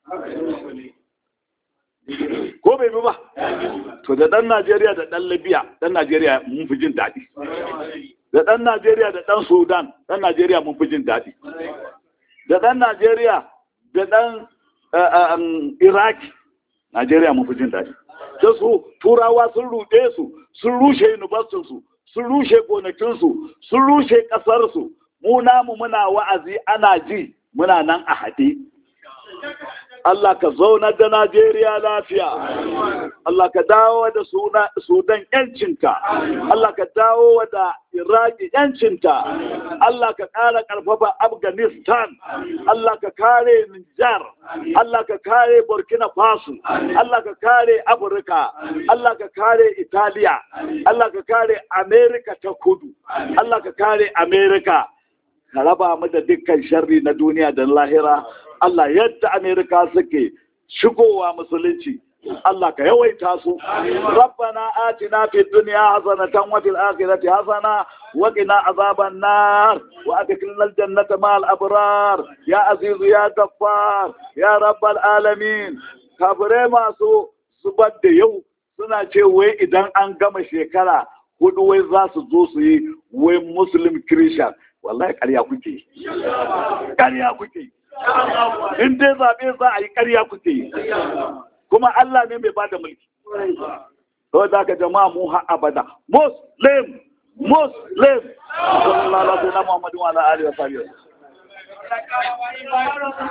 Ko bai bi ba? To da ɗan Najeriya da ɗan Libya ɗan Najeriya mun fi jin daɗi. Da ɗan Najeriya da ɗan Sudan ɗan Najeriya mun fi jin daɗi. Da ɗan Najeriya da ɗan Iraki Najeriya mun fi jin daɗi. Da su turawa sun ruɗe su, sun rushe universitinsu, sun rushe gonakinsu, sun rushe ƙasarsu, mu namu muna wa'azi ana ji muna nan a haɗe. Allah ka zauna da Najeriya lafiya, Allah ka dawo da Sudan ‘yancinta, Allah ka dawo da Iraki ‘yancinta, Allah ka ƙara ƙarfafa Afghanistan, Allah ka kare Nijar, Allah ka kare Burkina Faso, Allah ka kare Afirka, Allah ka kare Italiya, Allah ka kare Amerika ta kudu, Allah ka kare Amerika. ka raba mu da dukkan sharri na duniya da lahira Allah yadda Amerika suke shigowa musulunci Allah ka yawaita su rabbana atina fid dunya hasanatan wa fil akhirati hasana wa qina azaban nar wa adkhilna al jannata ma'al abrar ya azizu ya ghaffar ya rabbal alamin kafire masu zubar da yau suna ce wai idan an gama shekara hudu wai za su zo su yi wai muslim christian wallahi ƙarya kuke ƙarya kuke in dai zaɓe za a yi ƙarya kuke yi kuma Allah ne mai bada mulki to da ka jama'a mu har abada muslim muslim sallallahu alaihi wa sallam wa alihi wa sahbihi